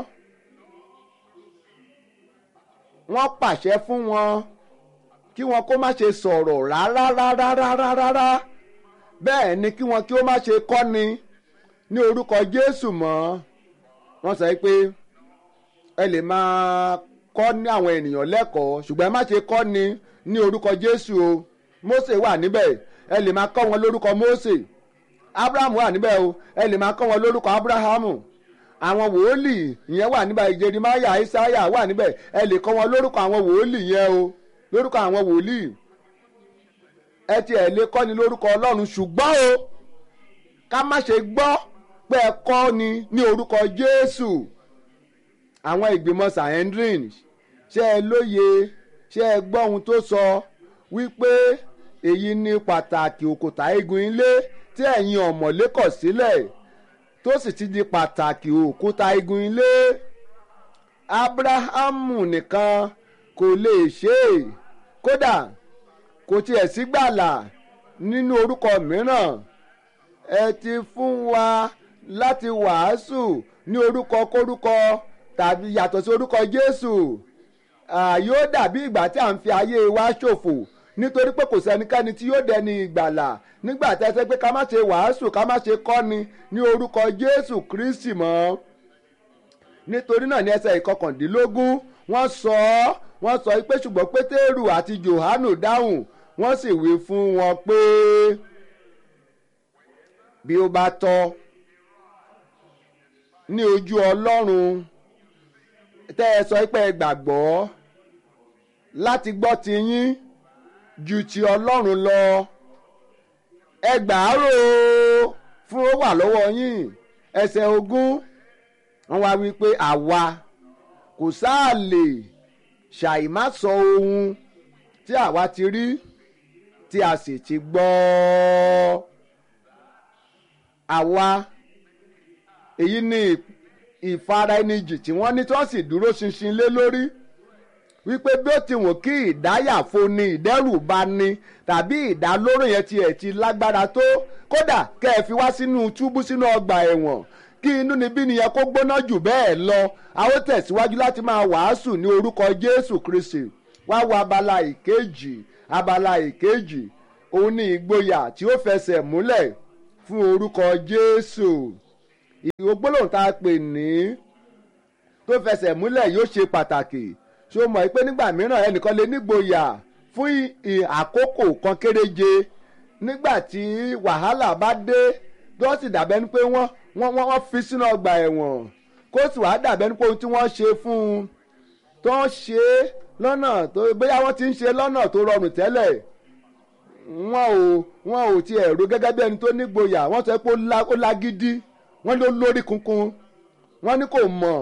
wọ́n pàṣẹ fún wọn kí wọn kó má ṣe sọ̀rọ̀ rárá rárá rárá rárá bẹ́ẹ̀ ni kí wọn kí ó má ṣe kọ́ni ní orúkọ Jésù mọ́ wọ́n sọ pé ẹ lè máa kọ́ ní àwọn ènìyàn lẹ́kọ̀ọ́ ṣùgbọ́n ẹ má ṣe kọ́ ni ní orúkọ Jésù o Mósè wà níbẹ̀ ẹ lè máa kọ́ wọn lórúkọ Mósè Abrahamu wà níbẹ̀ o ẹ lè máa kọ́ wọn lórúkọ Abrahamu àwọn wòólì yẹn wà níbẹ̀ Jeremáyà Isaiah wà níbẹ̀ ẹ lè kọ́ wọn lórúkọ àwọn wòólì yẹn o lórúkọ àwọn wòlíì ẹ ti ẹ̀ lè kọ́ ni lórúkọ Ọlọ́run ṣùgbọ́n o ká má ṣe gbọ́ pé ẹ kọ́ ni ní orúkọ Jésù àwọn ìgbìmọ̀ Sanhedrin ṣé ẹ lóye ṣé ẹ gbọ́ ohun tó sọ wípé èyí ni pàtàkì òkúta igun ilé tí ẹ̀yin ọ̀mọ̀lé kọ̀ sílẹ̀ tó sì ti di pàtàkì òkúta igun ilé Ábúráhámù nìkan kò lè ṣe é kódà kò tiẹ̀ sí gbàlà nínú orúkọ mìíràn ẹ ti fún wa láti wàásù ní orúkọ kórúkọ tàbí yàtọ̀ sí orúkọ Jésù yóò dàbí ìgbà tí à ń fi ayé wa ṣòfò nítorí pé kò sẹ́nikẹ́ni tí yóò dẹni ìgbàlà nígbà tí ẹ sẹ́ pé ká má ṣe wàásù ká má ṣe kọ́ni ní orúkọ Jésù Kristi mọ́ nítorí náà ní ẹsẹ̀ ìkọkàndínlógún wọ́n sọ ọ́ wọ́n sọ pé ṣùgbọ́n Pétérù àti Jòhánù dáhùn wọ́n sì wí fún wọn pé bí ó bá tọ́ ní ojú Ọlọ́run tẹ́ ẹ sọ pé ẹ gbàgbọ́ láti gbọ́ ti yín ju ti Ọlọ́run lọ ẹ gbàárò fún ó wà lọ́wọ́ yín ẹsẹ̀ ogún wọ́n wá wí pé àwa kò sáà lè ṣàìmá sọ ohun tí àwa ti rí tí a sì ti gbọ́ àwa èyí ni ìfaraẹnijì tí wọ́n ní tí wọ́n sì dúró ṣinṣin lé lórí wípé bí ó ti wọ́n kí ìdáyàfo ni ìdẹ́rùbà ni tàbí ìdálóró yẹn tiẹ̀ ti lágbára tó kódà kẹ́ ẹ fi wá sínú túbú sínú ọgbà ẹ̀wọ̀n kí inú níbí nìyẹn kó gbóná jù bẹ́ẹ̀ lọ a ó tẹ̀síwájú láti máa wàásù ní orúkọ jésù kristi wá wo abala ìkejì abala ìkejì òun ní ìgboyà tí ó fẹsẹ̀ múlẹ̀ fún orúkọ jésù ìgbólóhùn tá a pè ní tó fẹsẹ̀ múlẹ̀ yóò ṣe pàtàkì ṣó mọ̀ pé nígbà mìíràn ẹnìkan lè nígboyà fún àkókò kan kéréje nígbà tí wàhálà bá dé tó sì dàbẹ́ ni pé wọ́n wọ́n wọ́n fi sínú ọgbà ẹ̀wọ̀n kó sì wàá dàbẹ́ ni pé ohun tí wọ́n ṣe fún un tó ń ṣe lọ́nà tó bóyá wọ́n ti ń ṣe lọ́nà tó rọrùn tẹ́lẹ̀ wọn ò wọn ò tiẹ̀ ro gẹ́gẹ́ bí ẹni tó nígboyà wọ́n sọ pé ó lágídí wọ́n ló lórí kunkun wọ́n ní kò mọ̀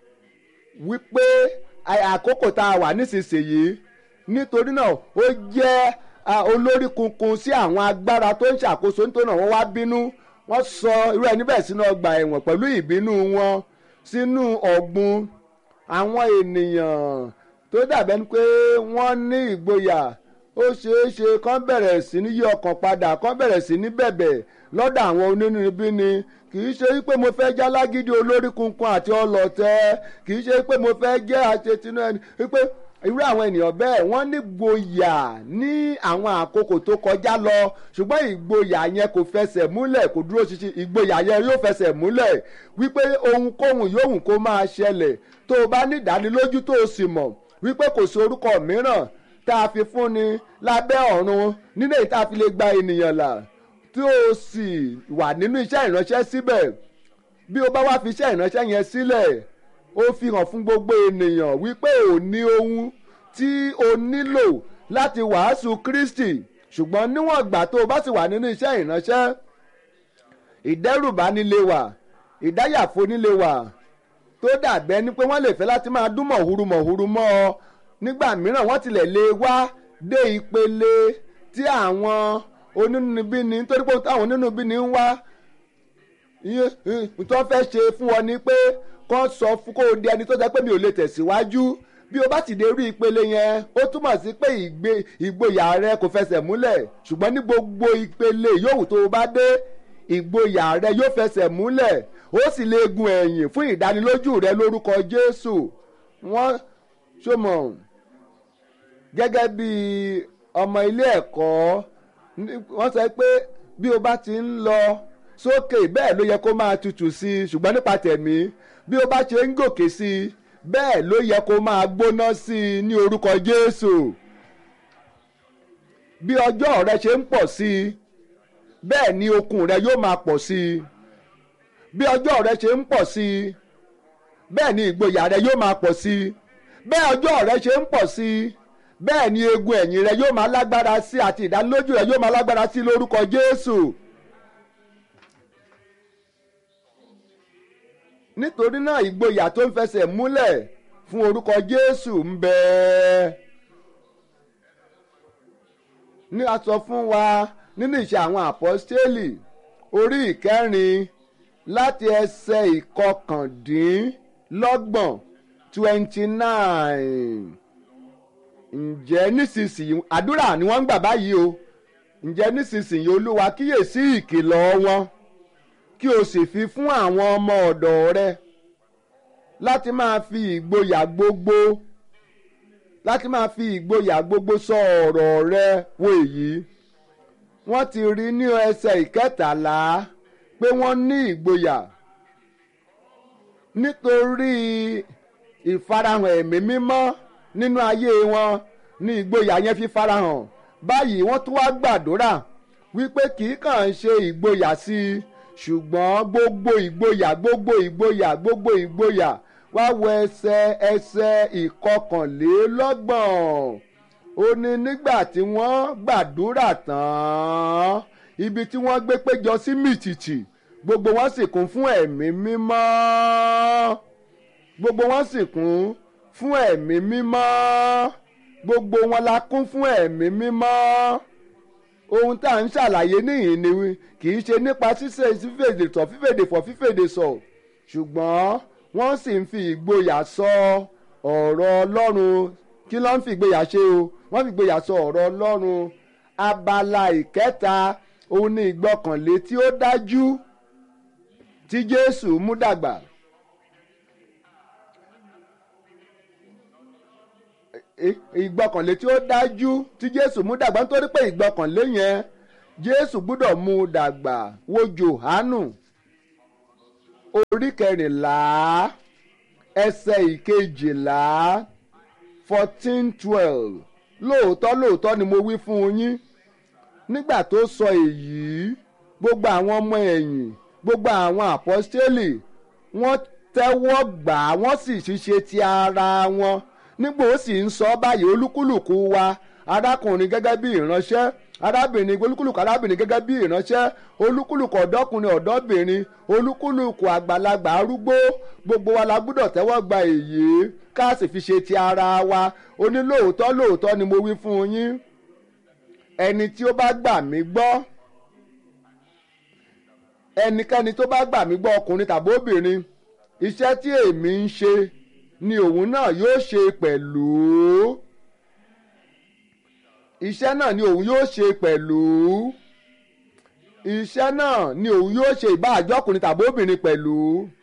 wípé àkókò tá a wà nísinsìnyí nítorí náà ó jẹ́ olórí kunkun sí àwọn agbára tó ń ṣàkóso nítorí náà wọ́n wá bínú wọ́n sọ irú ẹni bẹ́ẹ̀ sínú ọgbà ẹ̀wọ̀n pẹ̀lú ìbínú wọn sínú ọ̀gbun àwọn ènìyàn tó dàbẹ́ ni pé wọ́n ní ìgboyà ó ṣeé ṣe kán bẹ̀rẹ̀ sí ní yí ọkàn padà kán bẹ̀rẹ̀ sí ní bẹ̀bẹ̀ lọ́dọ̀ àwọn onínúbíni kì í ṣe pé mo fẹ́ já lágídí olórí kunkun àti ọlọ́tẹ̀ kì í ṣe pé mo fẹ́ jẹ́ àṣetínú ẹni wípé irú àwọn ènìyàn bẹ́ẹ̀ wọ́n ní gboyà ní àwọn àkókò tó kọjá lọ ṣùgbọ́n ìgboyà yẹn kò fẹsẹ̀ múlẹ̀ kò dúró ṣinṣin ìgboyà yẹn yóò fẹsẹ̀ múlẹ̀ wípé ohunkóhun yóò kó máa ṣẹlẹ̀ tó o bá ní ìdánilójú tó o sì mọ̀ wípé kò sí orúkọ mìíràn tá a fi fúnni lábẹ́ ọ̀run nínú èyí tá a fi lè gba ènìyàn là tí o sì wà nínú iṣẹ́ ìránṣẹ́ síbẹ̀ bí o bá wá fi iṣẹ́ ìránṣẹ́ yẹn sílẹ̀ ó fi hàn fún gbogbo ènìyàn wípé ò ní ohun tí o nílò láti wàásù Kristi ṣùgbọ́n níwọ̀n ìgbà tó o bá sì wà nínú iṣẹ́ ìránṣẹ́ ìdẹ́rùbá nílé wà ìdáyàfo nílé wà tó dàbẹ́ ni pé wọ́n lè fẹ́ láti máa dún mọ̀húrú mọ̀húrú mọ́ ọ nígbà mìíràn wọ́n tilẹ̀ lè wá dé ìpele tí àwọn onínúbíni nítorí pé táwọn onínúbíni ń wá tó fẹ́ ṣe fún ọ ni pé kọ́ sọ fún kó o di ẹni tó jẹ́ pé mi ò lè tẹ̀síwájú bí o bá sì dé rí ìpele yẹn ó túmọ̀ sí pé ìgboyà rẹ kò fẹsẹ̀ múlẹ̀ ṣùgbọ́n ní gbogbo ìpele yòówù tó o bá dé ìgboyà rẹ yóò fẹsẹ̀ múlẹ̀ ó sì lè gun ẹ̀yìn fún ìdánilójú rẹ lórúkọ Jésù wọ́n ṣọmọ gẹ́gẹ́ bí ọmọ ilé ẹ̀kọ́ wọ́n sọ pé bí o bá ti ń lọ sókè bẹ́ẹ̀ ló yẹ kó máa tutù sí i ṣùgbọ́n nípa tẹ̀mí bí o bá ṣe ń gòkè sí i bẹ́ẹ̀ ló yẹ kó máa gbóná sí i ní orúkọ Jésù bí ọjọ́ rẹ ṣe ń pọ̀ sí i bẹ́ẹ̀ ni okun rẹ yóò máa pọ̀ sí i bí ọjọ́ rẹ ṣe ń pọ̀ sí i bẹ́ẹ̀ ni ìgboyà rẹ yóò máa pọ̀ sí i bẹ́ẹ̀ ọjọ́ rẹ ṣe ń pọ̀ sí i bẹ́ẹ̀ ni egun ẹ̀yìn rẹ yóò máa lágbára sí àti ìdánilójú rẹ yóò máa lágbára sí lórúkọ Jésù. nítorí náà ìgboyà tó ń fẹsẹ̀ múlẹ̀ fún orúkọ Jésù ń bẹ. ní a sọ fún wa nínú ìṣe àwọn àpọ́stélì orí ìkẹrin láti ẹsẹ̀ ìkọkàndínlọ́gbọ̀n twenty nine ǹjẹ́ nísinsìnyí àdúrà ni wọ́n ń gbà báyìí o ǹjẹ́ nísinsìnyí olúwa kíyèsí ìkìlọ̀ wọn kí o sì fi fún àwọn ọmọ ọ̀dọ̀ rẹ láti máa fi ìgboyà gbogbo láti máa fi ìgboyà gbogbo sọ ọ̀rọ̀ rẹ wo èyí wọ́n ti rí ní ẹsẹ̀ ìkẹtàlá pé wọ́n ní ìgboyà nítorí ìfarahàn ẹ̀mí mímọ́ nínú ayé wọn ní ìgboyà yẹn fi farahàn báyìí wọ́n tún wá gbàdúrà wípé kì í kàn ṣe ìgboyà sí i ṣùgbọ́n gbogbo ìgboyà gbogbo ìgboyà gbogbo ìgboyà wá wo ẹsẹ̀ ẹsẹ̀ ìkọkànlélọ́gbọ̀n ó ní nígbà tí wọ́n gbàdúrà tán ibi tí wọ́n gbé péjọ sí mìtìtì gbogbo wọn sì kún fún ẹ̀mí mímọ́ gbogbo wọn sì kún fún ẹ̀mí mímọ́ gbogbo wọn la kún fún ẹ̀mí mímọ́ ohun tá à ń ṣàlàyé níyìn ni kì í ṣe nípa ṣíṣe fífèdè sọ fífèdè fọ fífèdè sọ ṣùgbọ́n wọ́n sì ń fi ìgboyà sọ ọ̀rọ̀ Ọlọ́run kí ló ń fi ìgboyà ṣe o wọ́n fi ìgboyà sọ ọ̀rọ̀ Ọlọ́run abala ìkẹta òun ni ìgbọ́kànlé tí ó dájú tí jésù mú dàgbà. ìgbọ́kànlé tí ó dájú tí jésù mú dàgbà nítorí pé ìgbọ́kànlé yẹn jésù gbúdọ̀ mú dàgbà wo jòhánù orí kẹrìnlá ẹsẹ̀ ìkejìlá fourteen twelve lóòótọ́ lóòótọ́ ni mo wí fún yín nígbà tó sọ èyí gbogbo àwọn ọmọ ẹ̀yìn gbogbo àwọn àpọ́stélì wọ́n tẹ́wọ́ gbà á wọ́n sì ṣiṣẹ́ ti ara wọn nígbà ó sì ń sọ báyìí olúkúlùkù wa arákùnrin gẹ́gẹ́ bí ìránṣẹ́ arábìnrin olúkúlùkù arábìnrin gẹ́gẹ́ bí ìránṣẹ́ olúkúlùkù ọ̀dọ́kùnrin ọ̀dọ́bìnrin olúkúlùkù àgbàlagbà arúgbó gbogbo wa la gbúdọ̀ tẹ́wọ́ gba èyí ká sì fi ṣe ti ara wa ó ní lóòótọ́ lóòótọ́ ni mo wí fún yín ẹni tí ó bá gbà mí gbọ́ ẹnikẹ́ni tó bá gbà mí gbọ́ ọkùnrin tàbí obìnrin iṣẹ́ tí èmi ń ṣe ni òun náà yóò ṣe pẹ̀lú iṣẹ́ náà ni òun yóò ṣe pẹ̀lú iṣẹ́ náà ni òun yóò ṣe ìbá àjọkùnrin tàbí obìnrin pẹ̀lú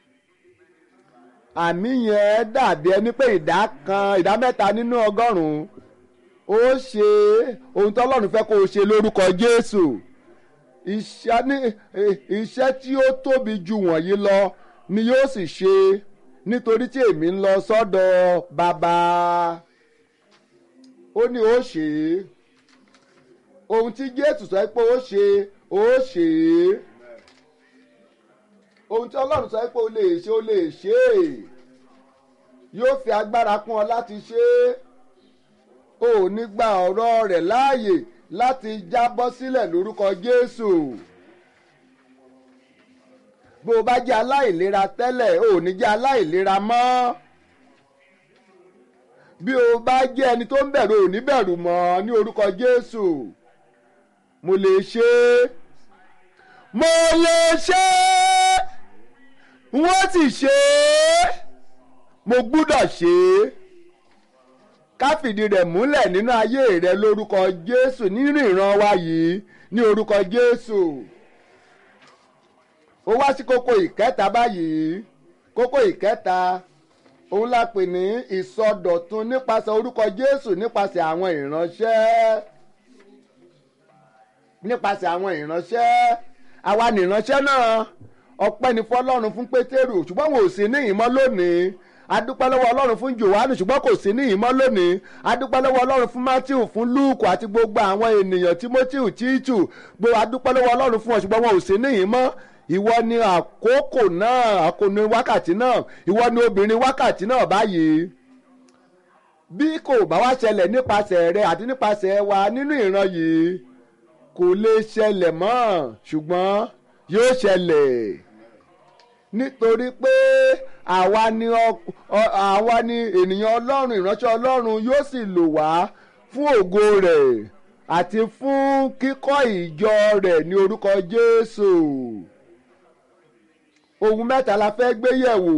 àmì yẹn dàbí ẹni pé ìdá kan ìdá mẹ́ta nínú ọgọ́rùn-ún ó ṣe ohun tó Ọlọ́run fẹ́ kó o ṣe lórúkọ Jésù iṣẹ́ ní iṣẹ́ tí ó tóbi jù wọ̀nyí lọ ni yóò sì ṣe nítorí tí èmi ń lọ sọ́dọ̀ bàbá ó ní ó ṣe é ohun tí Jésù sọ pé ó ṣe ó ṣe é ohun tí Ọlọ́run sọ pé ó lè ṣe ó lè ṣe é yóò fi agbára kún ọ láti ṣe é ò ní gba ọ̀rọ̀ rẹ̀ láàyè láti jábọ́ sílẹ̀ lórúkọ Jésù bó o bá jẹ́ aláìlera tẹ́lẹ̀ ò ní jẹ́ aláìlera mọ́ bí o bá jẹ́ ẹni tó ń bẹ̀rù ò ní bẹ̀rù mọ́ ní orúkọ Jésù mo lè ṣe é mo lè ṣe é wọ́n sì ṣe é mo gbúdọ̀ ṣe é ká fìdí rẹ̀ múlẹ̀ nínú ayé rẹ lórúkọ Jésù nínú ìran wa yìí ní orúkọ Jésù ó wá sí kókó ìkẹta báyìí kókó ìkẹta òun la pè ní ìsọdọ̀tun nípasẹ̀ orúkọ Jésù nípasẹ̀ àwọn ìránṣẹ́ nípasẹ̀ àwọn ìránṣẹ́ àwa ni ìránṣẹ́ náà ọpẹ́ ni fọlọ́run fún Pétérù ṣùgbọ́n wọn ò sí ní ìmọ̀ lónìí adúpẹ́ lọ́wọ́ ọlọ́run fún Jòhánù ṣùgbọ́n kò sí ní ìmọ̀ lónìí adúpẹ́ lọ́wọ́ ọlọ́run fún Mátíù fún Lúùkù àti gbogbo àwọn ènìyàn Tímótíù Títù gbogbo adúpẹ́ lọ́wọ́ ọlọ́run fún wọn ṣùgbọ́n wọn ò sí ní ìmọ̀ ìwọ ni àkókò náà àkóni wákàtí náà ìwọ ni obìnrin wákàtí náà báyìí bí kò bá wá ṣẹlẹ̀ nípasẹ̀ rẹ àti nípasẹ̀ wa nínú ìran yìí kò lè ṣẹlẹ̀ mọ́ ṣùgbọ́n yóò ṣẹlẹ̀ nítorí pé àwa ni àwa ni ènìyàn ọlọ́run ìránṣẹ́ ọlọ́run yóò sì lò wá fún ògo rẹ̀ àti fún kíkọ́ ìjọ rẹ̀ ní orúkọ Jésù ohun mẹ́ta la fẹ́ gbé yẹ̀wò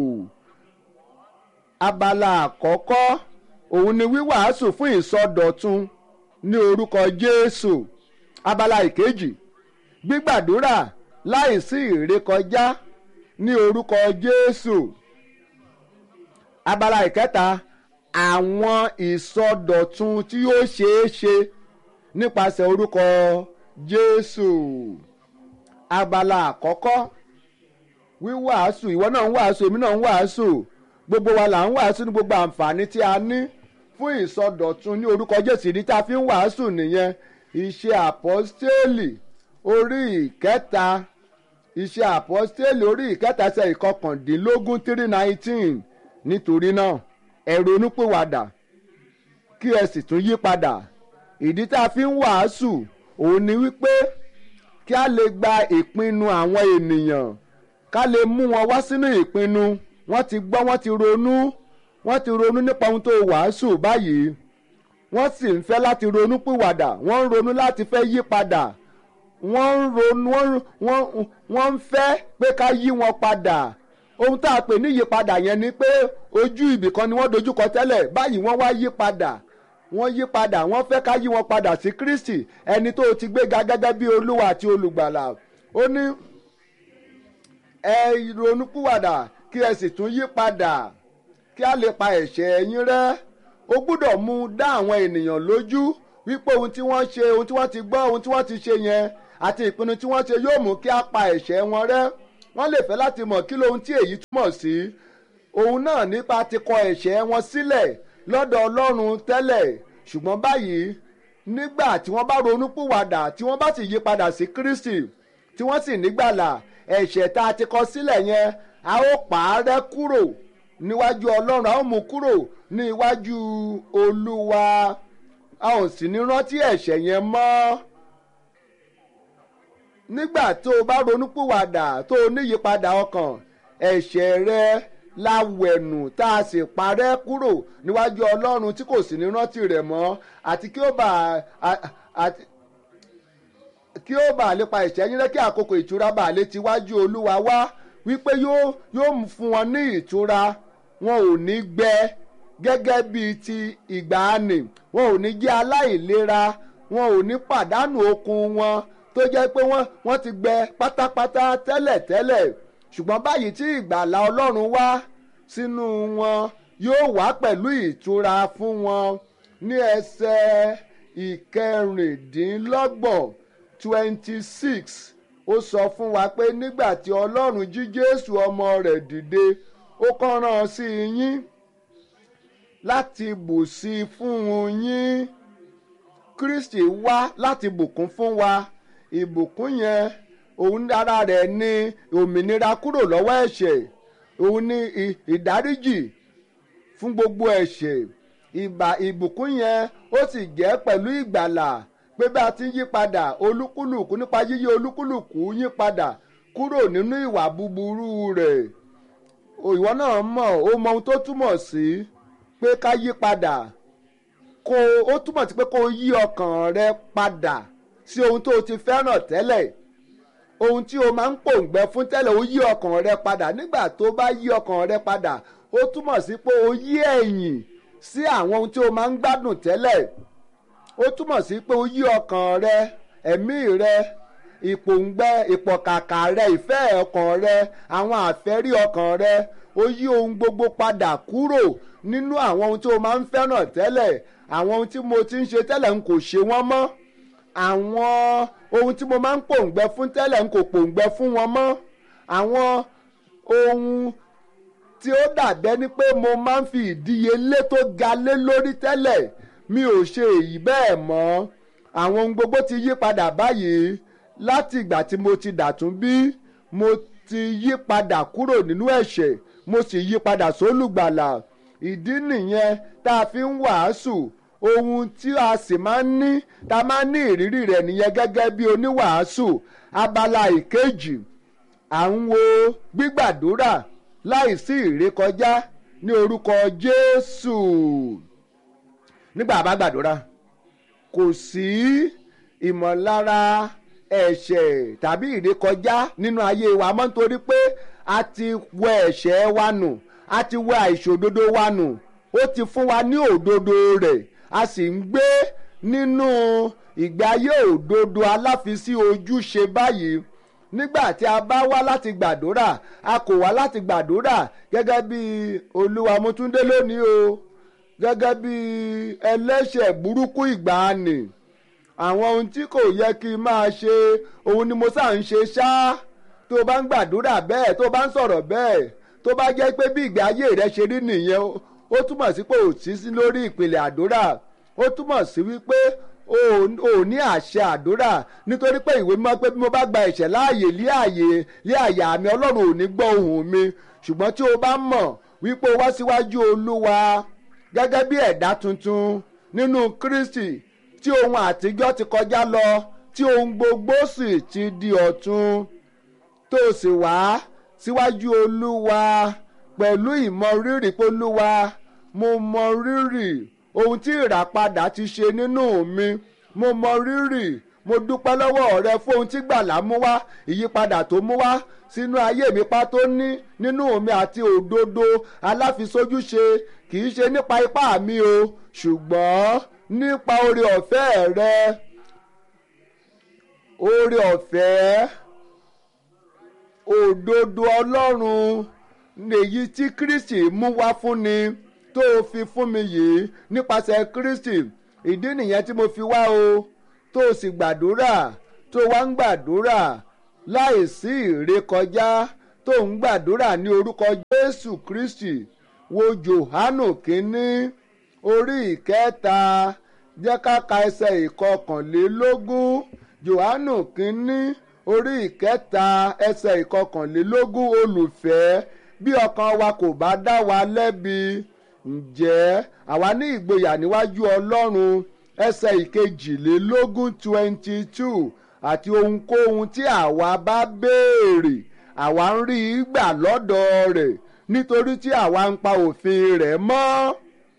abala àkọ́kọ́ òun ni wíwàásù fún ìsọdọ̀tun ní orúkọ Jésù abala ìkejì gbígbàdúrà láìsí ìrékọjá ní orúkọ Jésù abala ìkẹta àwọn ìsọdọ̀tun tí yóò ṣeé ṣe nípasẹ̀ orúkọ Jésù abala àkọ́kọ́ wíwàásù ìwọ náà ń wàásù èmi náà ń wàásù gbogbo wa là ń wàásù ní gbogbo àǹfààní tí a ní fún ìsọdọ̀tun ní orúkọ Jésù ìdí tá a fi ń wàásù nìyẹn iṣẹ́ àpọ́stélì orí ìkẹta iṣẹ́ àpọ́stélì orí ìkẹta ṣe ìkọkàndínlógún three nineteen nítorí náà ẹ ronúpìwàdà kí ẹ sì tún yí padà ìdí tá a fi ń wàásù òun ni wípé kí a lè gba ìpinnu àwọn ènìyàn ká lè mú wọn wá sínú ìpinnu wọ́n ti gbọ́ wọ́n ti ronú wọ́n ti ronú nípa ohun tó wàásù báyìí wọ́n sì ń fẹ́ láti ronú pìwàdà wọ́n ń ronú láti fẹ́ yí padà wọ́n ń ronú wọ́n ń fẹ́ pé ká yí wọn padà ohun tá a pè ní ìyípadà yẹn ni pé ojú ibìkan ni wọ́n dojúkọ tẹ́lẹ̀ báyìí wọ́n wá yí padà wọ́n yí padà wọ́n fẹ́ ká yí wọn padà sí Kristi ẹni tó ti gbéga gẹ́gẹ́ bí Olúwa àti olùgbàlà ó ní ẹ ronúpìwàdà kí ẹ sì tún yí padà kí a lè pa ẹ̀ṣẹ̀ yín rẹ́ ó gbúdọ̀ mú dá àwọn ènìyàn lójú wípé ohun tí wọ́n ṣe ohun tí wọ́n ti gbọ́ ohun tí wọ́n ti ṣe yẹn àti ìpinnu tí wọ́n ṣe yóò mú kí a pa ẹ̀ṣẹ̀ wọn rẹ́ wọ́n lè fẹ́ láti mọ̀ kí lohun tí èyí túmọ̀ sí òun náà nípa ti kọ ẹ̀ṣẹ̀ wọn sílẹ̀ lọ́dọ̀ ọlọ́run tẹ́lẹ̀ ṣùgbọ́n báyìí nígbà tí wọ́n bá ronúpìwàdà tí wọ́n bá sì yí padà sí Kristi tí wọ́n sì nígbàlà ẹ̀ṣẹ̀ tá a ti kọ sílẹ̀ yẹn a ó pààrẹ́ kúrò níwájú ọlọ́run a ó mú kúrò ní iwájú olúwa a ò sì ní rántí ẹ̀ṣẹ̀ yẹn mọ́ nígbà tó o bá ronúpìwàdà tó o níyípadà ọkàn ẹ̀ṣẹ̀ rẹ láwẹ̀nù tá a sì parẹ́ kúrò níwájú ọlọ́run tí kò sì ní rántí rẹ̀ mọ́ àti kí ó bá àti kí ó bá lè pa ẹ̀ṣẹ̀ yín rẹ́ kí àkókò ìtura bá lè ti wájú olúwa wá wípé yóò yóò fún wọn ní ìtura wọn ò ní gbẹ gẹ́gẹ́ bíi ti ìgbàanì wọn ò ní jẹ́ aláìlera wọn ò ní pàdánù okun wọn tó jẹ́ pé wọ́n wọ́n ti gbẹ pátápátá tẹ́lẹ̀tẹ́lẹ̀ ṣùgbọ́n báyìí tí ìgbàlà ọlọ́run wá sínú wọn yóò wá pẹ̀lú ìtura fún wọn ní ẹsẹ̀ ìkẹrìndínlọ́gbọ̀n twenty six ó sọ fún wa pé nígbà tí ọlọ́run jí jésù ọmọ rẹ̀ dìde ó kàn rán sí yín láti bù sí i fún yín kristi wá láti bùkún fún wa ìbùkún yẹn òun dára rẹ̀ ní òmìnira kúrò lọ́wọ́ ẹ̀ṣẹ̀ òun ní ìdáríjì fún gbogbo ẹ̀ṣẹ̀ ìbà ìbùkún yẹn ó sì jẹ́ pẹ̀lú ìgbàlà pé bí a ti ń yí padà olúkúlùkù nípa yíyí olúkúlùkù yí padà kúrò nínú ìwà búburú rẹ̀ ìwọ náà mọ̀ ó mọ ohun tó túmọ̀ sí pé ká yí padà kó ó túmọ̀ sí pé kó yí ọkàn rẹ padà sí ohun tó o ti fẹ́ràn tẹ́lẹ̀ ohun tí o máa ń pòǹgbẹ fún tẹ́lẹ̀ ó yí ọkàn rẹ padà nígbà tó bá yí ọkàn rẹ padà ó túmọ̀ sí pé o yí ẹ̀yìn sí àwọn ohun tí o máa ń gbádùn tẹ́lẹ̀ ó túmọ̀ sí pé o yí ọkàn rẹ ẹ̀mí rẹ ìpòǹgbẹ ìpọ̀kàkà rẹ ìfẹ́ ọkàn rẹ àwọn àfẹ́rí ọkàn rẹ ó yí ohun gbogbo padà kúrò nínú àwọn ohun tí o máa ń fẹ́ràn tẹ́lẹ̀ àwọn ohun tí mo ti ń ṣe tẹ́lẹ̀ n kò ṣe wọ́n mọ́ àwọn ohun tí mo máa ń pòǹgbẹ fún tẹ́lẹ̀ n kò pòǹgbẹ fún wọn mọ́ àwọn ohun tí ó dàbẹ́ ni pé mo máa ń fi ìdíyelé tó ga lé lórí tẹ́lẹ̀ mi ò ṣe èyí bẹ́ẹ̀ mọ́ àwọn ohun gbogbo ti yí padà báyìí láti ìgbà tí mo ti dàtún bí mo ti yí padà kúrò nínú ẹ̀ṣẹ̀ mo sì yí padà sólùgbàlà ìdí nìyẹn tá a fi ń wàásù ohun tí a sì máa ń ní tá a máa ń ní ìrírí rẹ̀ nìyẹn gẹ́gẹ́ bí oníwàásù abala ìkejì à ń wo gbígbàdúrà láìsí ìrékọjá ní orúkọ Jésù nígbà bá gbàdúrà kò sí ìmọ̀lára ẹ̀ṣẹ̀ tàbí ìrékọjá nínú ayé wa mọ́ nítorí pé a ti wẹ ẹ̀ṣẹ̀ wa nù a ti wẹ àìṣòdodo wa nù ó ti fún wa ní òdodo rẹ̀ a sì ń gbé nínú ìgbé ayé òdodo aláfisí ojúṣe báyìí nígbà tí a bá wá láti gbàdúrà a kò wá láti gbàdúrà gẹ́gẹ́ bí olúwa mútúndé lónìí o gẹ́gẹ́ bí ẹlẹ́ṣẹ̀ burúkú ìgbàanì àwọn ohun tí kò yẹ kí n máa ṣe òun ni mo sá ń ṣe ṣá tó o bá ń gbàdúrà bẹ́ẹ̀ tó o bá ń sọ̀rọ̀ bẹ́ẹ̀ tó bá jẹ́ pé bí ìgbé ayé rẹ ṣe rí nìyẹn ó túmọ̀ sí pé ò sí sí lórí ìpìlẹ̀ àdúrà ó túmọ̀ sí wípé ò ní àṣẹ àdúrà nítorí pé ìwé mímọ́ pé bí mo bá gba ẹ̀ṣẹ̀ láàyè lé àyè lé àyà mi ọlọ́run ò ní gbọ́ ohùn mi ṣùgbọ́n tí o bá mọ̀ wípé o wá síwájú olúwa gẹ́gẹ́ bí ẹ̀dá tuntun nínú kristi tí ohun àtijọ́ ti kọjá lọ tí ohun gbogbo sì ti di ọ̀tun tó o sì wá síwájú olúwa pẹ̀lú ìmọrírì pé olúwa mo mọ rírì ohun tí ìràpadà ti ṣe nínú mi mo mọ rírì mo dúpẹ́ lọ́wọ́ rẹ fún ohun tí gbàlà mú wá ìyípadà tó mú wá sínú ayé mi pa tó ní nínú mi àti òdodo aláfisójúṣe kì í ṣe nípa ipá mi o ṣùgbọ́n nípa oore ọ̀fẹ́ rẹ oore ọ̀fẹ́ òdodo ọlọ́run èyí tí kristi mú wá fún ni tó o fi fún mi yìí nípasẹ̀ kristi ìdí nìyẹn tí mo fi wá o tó o sì gbàdúrà tó o wá ń gbàdúrà láì sí ìrékọjá tó ń gbàdúrà ní orúkọ jésù kristi wo johanu kínní orí ìkẹta jẹ́ ká ka ẹsẹ̀ ìkọkànlélógún johanu kínní orí ìkẹta ẹsẹ̀ ìkọkànlélógún olùfẹ́ bí ọkàn wa kò bá dá wa lẹ́bi ǹjẹ́ àwa ní ìgboyà níwájú ọlọ́run ẹsẹ̀ ìkejìlélógún twenty two àti ohunkóhun tí àwa bá béèrè àwa ń rí i gbà lọ́dọ̀ rẹ̀ nítorí tí àwa ń pa òfin rẹ̀ mọ́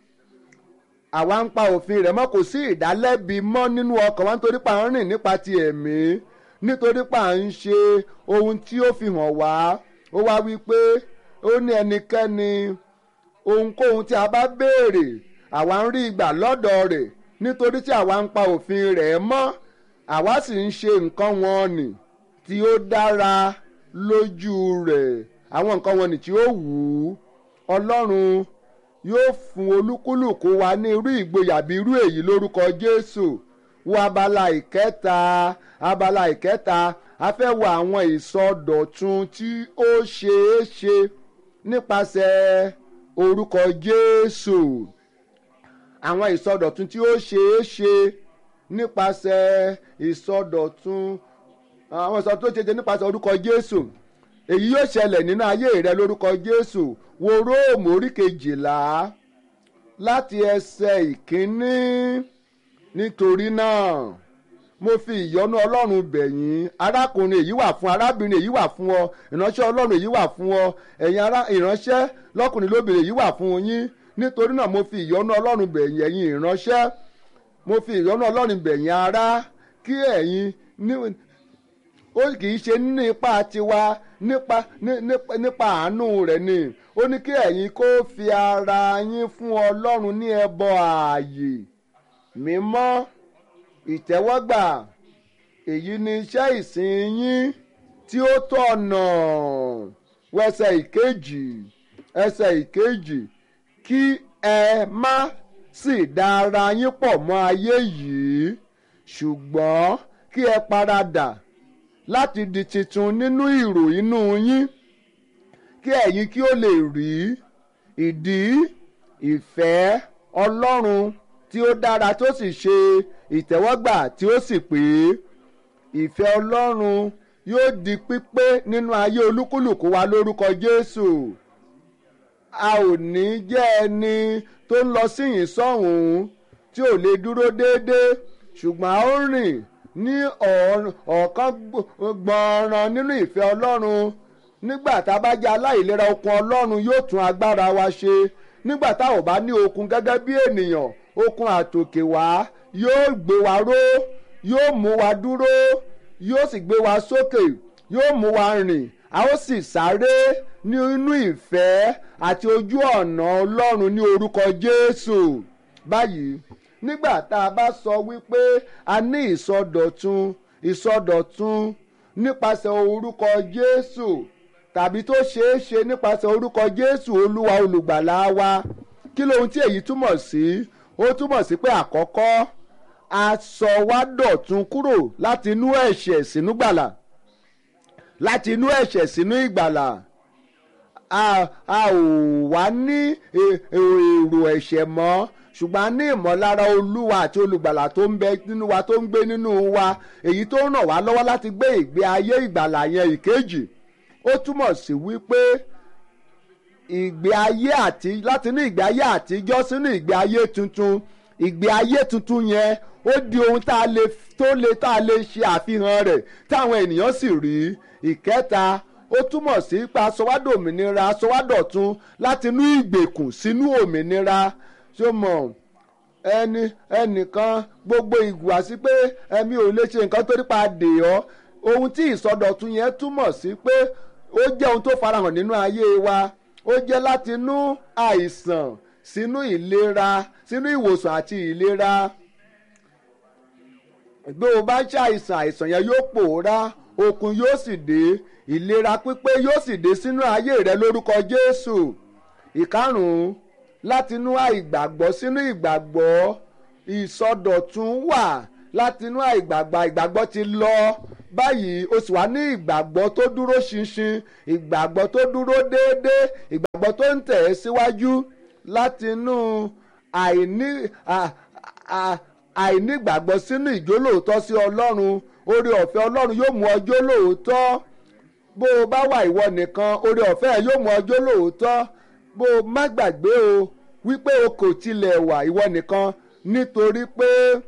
àwa ń pa òfin rẹ̀ mọ́ kò sí ìdálẹ́bi mọ́ nínú ọkàn wa nítorí pa ń rìn nípa ti ẹ̀mí nítorí pa ń ṣe ohun tí ó fi hàn wá ó wá wí pé ó ní ẹnikẹ́ni ohunkóhun tí a bá béèrè àwa ń rí ìgbà lọ́dọ̀ rẹ̀ nítorí tí àwa ń pa òfin rẹ̀ mọ́ àwa sì ń ṣe nǹkan wọn nì tí ó dára lójú rẹ̀ àwọn nǹkan wọn nì tí ó wù ú ọlọ́run yóò fún olúkúlùkù wa ní irú ìgboyà bí irú èyí lórúkọ jésù wo abala ìkẹta abala ìkẹta a fẹ́ wo àwọn ìsọdọ̀tun tí ó ṣeé ṣe nípasẹ̀ orúkọ jésù àwọn ìsọdọ̀tun tí ó ṣeé ṣe nípasẹ̀ ìsọdọ̀tun àwọn ìsọdọ̀tun tó ṣeé ṣe nípasẹ̀ orúkọ jésù èyí yóò ṣẹlẹ̀ nínú ayé rẹ lórúkọ jésù wo róòmù orí kejìlá láti ẹsẹ̀ ìkíní nítorí náà mo fi ìyọ́nú ọlọ́run bẹ̀ yín arákùnrin èyí wà fún arábìnrin èyí wà fún ọ ìránṣẹ́ ọlọ́run èyí wà fún ọ ẹ̀yin ará ìránṣẹ́ lọ́kùnrin lóbìnrin èyí wà fún yín nítorí náà mo fi ìyọ́nú ọlọ́run bẹ̀ yín ẹ̀yin ìránṣẹ́ mo fi ìyọ́nú ọlọ́run bẹ̀ yín ará kí ẹ̀yin ní ó kì í ṣe nínú ipá tiwa nípa nípa àánú rẹ̀ ni ó ní kí ẹ̀yin kó fi ara yín fún ọlọ́run ní ẹbọ ààyè mímọ́ ìtẹ́wọ́gbà èyí ni iṣẹ́ ìsìn yín tí ó tọ̀nà wẹsẹ̀ ìkejì ẹsẹ̀ ìkejì kí ẹ má sì da ara yín pọ̀ mọ́ ayé yìí ṣùgbọ́n kí ẹ paradà láti di titun nínú ìrò inú yín kí ẹ̀yin kí ó lè rí ìdí ìfẹ́ ọlọ́run tí ó dára tó sì ṣe ìtẹ́wọ́gbà tí ó sì pé ìfẹ́ ọlọ́run yóò di pípé nínú ayé olúkúlùkù wa lórúkọ jésù a ò ní jẹ́ ẹni tó ń lọ síyìn sọ́hùn tí ò lè dúró déédéé ṣùgbọ́n a ó rìn ní ọ̀ọ́kán gbọ̀nràn nínú ìfẹ́ ọlọ́run nígbà tá a bá jẹ́ aláìlera okun ọlọ́run yóò tún agbára wa ṣe nígbà tá ò bá ní okun gẹ́gẹ́ bí ènìyàn okun àtòkè wá yóò gbé wa ró yóò mú wa dúró yóò sì gbé wa sókè yóò mú wa rìn a ó sì sáré nínú ìfẹ́ àti ojú ọ̀nà ọlọ́run ní orúkọ jésù báyìí nígbà tá a bá sọ wípé a ní ìsọdọ̀tun ìsọdọ̀tun nípasẹ̀ orúkọ jésù tàbí tó ṣeé ṣe nípasẹ̀ orúkọ jésù olúwa olùgbàlà wa kí lóhun tí èyí túmọ̀ sí ó túmọ̀ sí pé àkọ́kọ́ a sọ wá dọ̀tun kúrò láti inú ẹ̀ṣẹ̀ sínú gbàlà láti inú ẹ̀ṣẹ̀ sínú ìgbàlà a a ò wá ní èrò ẹ̀ṣẹ̀ mọ́ ṣùgbọ́n a ní ìmọ̀lára olúwa àti olùgbàlà tó ń bẹ nínú wa tó ń gbé nínú wa èyí tó ràn wá lọ́wọ́ láti gbé ìgbé ayé ìgbàlà yẹn ìkejì ó túmọ̀ sí wípé ìgbé ayé àti láti ní ìgbé ayé àtijọ́ sínú ìgbé ayé tuntun ìgbé ayé tuntun yẹn ó di ohun tá a lè tó lè tá a lè ṣe àfihàn rẹ̀ táwọn ènìyàn sì rí ìkẹta ó túmọ̀ sí pa sọwádọ̀ òmìnira sọwádọ̀tun láti inú ìgbèkùn sínú òmìnira ṣó mọ̀ ẹni ẹnìkan gbogbo ìhùwàsí pé ẹ̀mí ò lè ṣe nǹkan tó nípa dè ọ́ ohun tí ìsọdọ̀tun yẹn túmọ̀ sí pé ó jẹ́ ohun tó farahàn nínú ayé wa ó jẹ́ láti inú àìsàn sínú ìlera sínú ìwòsàn àti ìlera bí o bá ń ṣàìsàn àìsàn yẹn yóò pòórá okun yóò sì dé ìlera pípé yóò sì dé sínú ayé rẹ lórúkọ jésù ìkarùn-ún látinú àìgbàgbọ́ sínú ìgbàgbọ́ ìsọdọ̀tun wà látinú àìgbàgbọ́ ìgbàgbọ́ ti lọ báyìí o sì wá ní ìgbàgbọ́ tó dúró ṣinṣin ìgbàgbọ́ tó dúró déédéé ìgbàgbọ́ tó ń tẹ̀ ẹ́ síwájú látinú àìní àìnígbàgbọ́ sínú ìjólóòótọ́ sí ọlọ́run oore ọ̀fẹ́ ọlọ́run yóò mú ọjọ́ lóòótọ́ bó o bá wà ìwọ nìkan oore ọ̀fẹ́ yóò mú ọjọ́ lóòótọ́ bó o má gbàgbé o wípé o kò tilẹ̀ wà ìwọ nìkan nítorí pé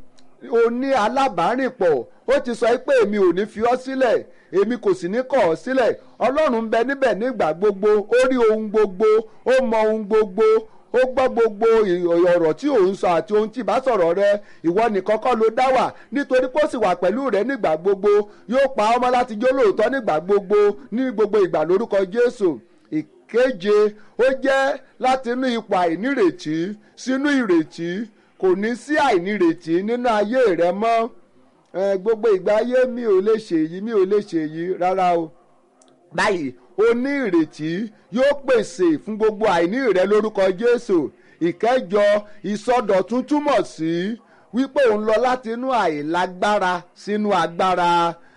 o ní alábàárìnpọ̀ ó ti sọ pé èmi ò ní fi ọ́ sílẹ̀ èmi kò sì ní kọ̀ ọ́ sílẹ̀ ọlọ́run ń bẹ níbẹ̀ nígbà gbogbo ó rí ohun gbogbo ó mọ ohun gbogbo ó gbọ́ gbogbo ọ̀rọ̀ tí ò ń sọ àti ohun tí bá sọ̀rọ̀ rẹ ìwọ nìkan kọ́ ló dá wà nítorí pé ó sì wà pẹ̀lú rẹ nígbà gbogbo yóò pa ọmọ láti jó lóòótọ́ nígbà gbogbo ní gbogbo ìgbà lórúkọ Jésù ìkeje ó jẹ́ láti inú ipò àìnírètí sínú ìrètí kò ní sí àìnírètí nínú ayé rẹ mọ́ gbogbo ìgbà ayé mi ò lè ṣèyí mi ò lè ṣèyí rárá o báyìí o ní ìrètí yóò pèsè fún gbogbo àìní rẹ lórúkọ Jésù ìkẹjọ ìsọdọ̀tun túmọ̀ sí wípé òun lọ láti inú àìlágbára sínú agbára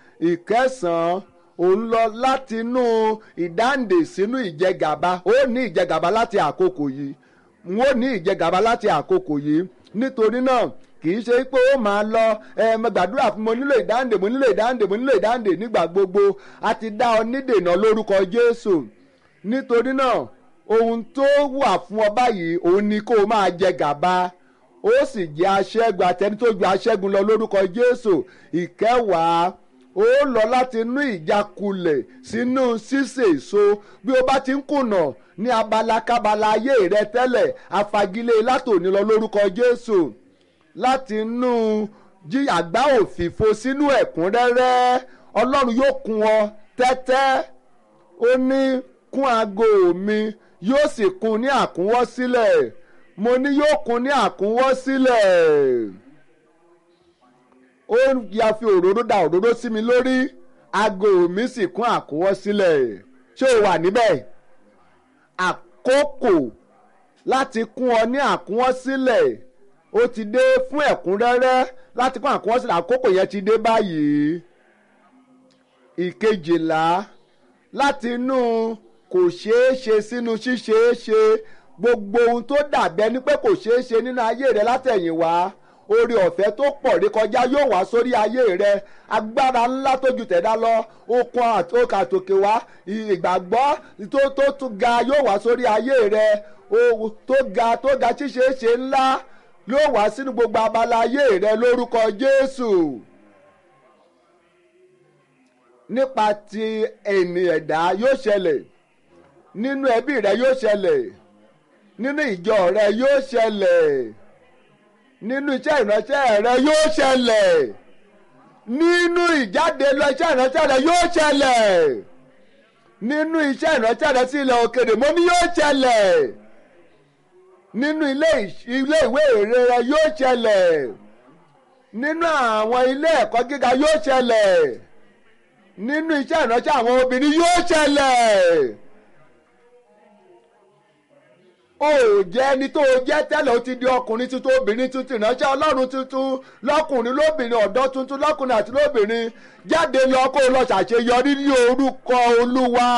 ìkẹsàn-án òun lọ láti inú ìdáǹdè sínú ìjẹgàba ó ní ìjẹgàba láti àkókò yìí n ó ní ìjẹgàba láti àkókò yìí nítorí náà kì í ṣe pé ó máa lọ ẹ mo gbàdúrà fún mo nílò ìdáǹdè mo nílò ìdáǹdè mo nílò ìdáǹdè nígbà gbogbo a ti dá ọ nídènà lórúkọ Jésù nítorí náà ohun tó wà fún ọ báyìí òun ni kó o máa jẹ gàba ó sì jẹ aṣẹ́gun àtẹni tó ju aṣẹ́gun lọ lórúkọ Jésù ìkẹwàá ó lọ láti inú ìjákulẹ̀ sínú ṣíṣe èso bí o bá ti ń kùnà ní abala kábala ayé rẹ tẹ́lẹ̀ afagilé látòní lọ lórúkọ Jésù láti inú jí àgbá òfìfo sínú ẹ̀kúnrẹ́rẹ́ ọlọ́run yóò kún ọ tẹ́tẹ́ ó ní kún aago mi yóò sì kún ní àkúnwọ́ sílẹ̀ mo ní yóò kún ní àkúnwọ́ sílẹ̀ ó ya fi òróró da òróró sí mi lórí aago mi sì kún àkúnwọ́ sílẹ̀ ṣé o wà níbẹ̀ àkókò láti kún ọ ní àkúnwọ́ sílẹ̀ ó ti dé fún ẹ̀kúnrẹ́rẹ́ láti kún àkúnwọ́ sílẹ̀ àkókò yẹn ti dé báyìí ìkejìlá láti inú kò ṣeé ṣe sínú ṣíṣeé ṣe gbogbo ohun tó dàbí ẹni pé kò ṣeé ṣe nínú ayé rẹ látẹ̀yìnwá oore ọ̀fẹ́ tó pọ̀ rí kọjá yóò wá sórí ayé rẹ agbára ńlá tó ju tẹ̀dá lọ okun àtòkè wá ìgbàgbọ́ tó tó tún ga yóò wá sórí ayé rẹ tó ga tó ga ṣíṣeéṣe ńlá yóò wá sínú gbogbo abala ayé rẹ lórúkọ Jésù nípa ti ẹni ẹ̀dá yóò ṣẹlẹ̀ nínú ẹbí rẹ yóò ṣẹlẹ̀ nínú ìjọ rẹ yóò ṣẹlẹ̀ nínú iṣẹ́ ìránṣẹ́ rẹ yóò ṣẹlẹ̀ nínú ìjáde lọ iṣẹ́ ìránṣẹ́ rẹ yóò ṣẹlẹ̀ nínú iṣẹ́ ìránṣẹ́ rẹ sí ilẹ̀ òkèrè mo ní yóò ṣẹlẹ̀ nínú ilé ìwé èrè rẹ yóò ṣẹlẹ̀ nínú àwọn ilé ẹ̀kọ́ gíga yóò ṣẹlẹ̀ nínú iṣẹ́ ìránṣẹ́ àwọn obìnrin yóò ṣẹlẹ̀ o jẹ́ ẹni tó jẹ́ tẹ́lẹ̀ o ti di ọkùnrin tuntun obìnrin tuntun ìránṣẹ́ ọlọ́run tuntun lọ́kùnrin lóbìnrin ọ̀dọ́ tuntun lọ́kùnrin àti lóbìnrin jáde lọ kó o lọ ṣàṣeyọrí ní orúkọ olúwa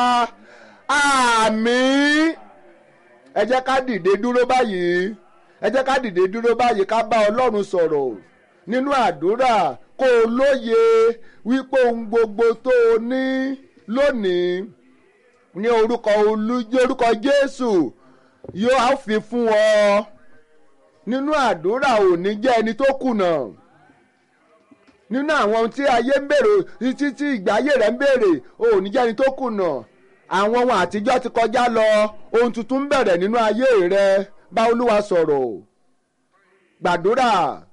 àmín ẹ jẹ́ ká dìde dúró báyìí ẹ jẹ́ ká dìde dúró báyìí ká bá ọlọ́run sọ̀rọ̀ nínú àdúrà kó o lóye wípé ohun gbogbo tó o ní lónìí ní orúkọ olú orúkọ jésù yóò á fi fún ọ nínú àdúrà ò ní jẹ́ ẹni tó kùnà nínú àwọn ohun tí ayé ń béèrè títí tí ìgbà ayé rẹ̀ ń béèrè ò ní jẹ́ ẹni tó kùnà àwọn ohun àtijọ́ ti kọjá lọ ohun tuntun ń bẹ̀rẹ̀ nínú ayé rẹ bá olúwa sọ̀rọ̀ gbàdúrà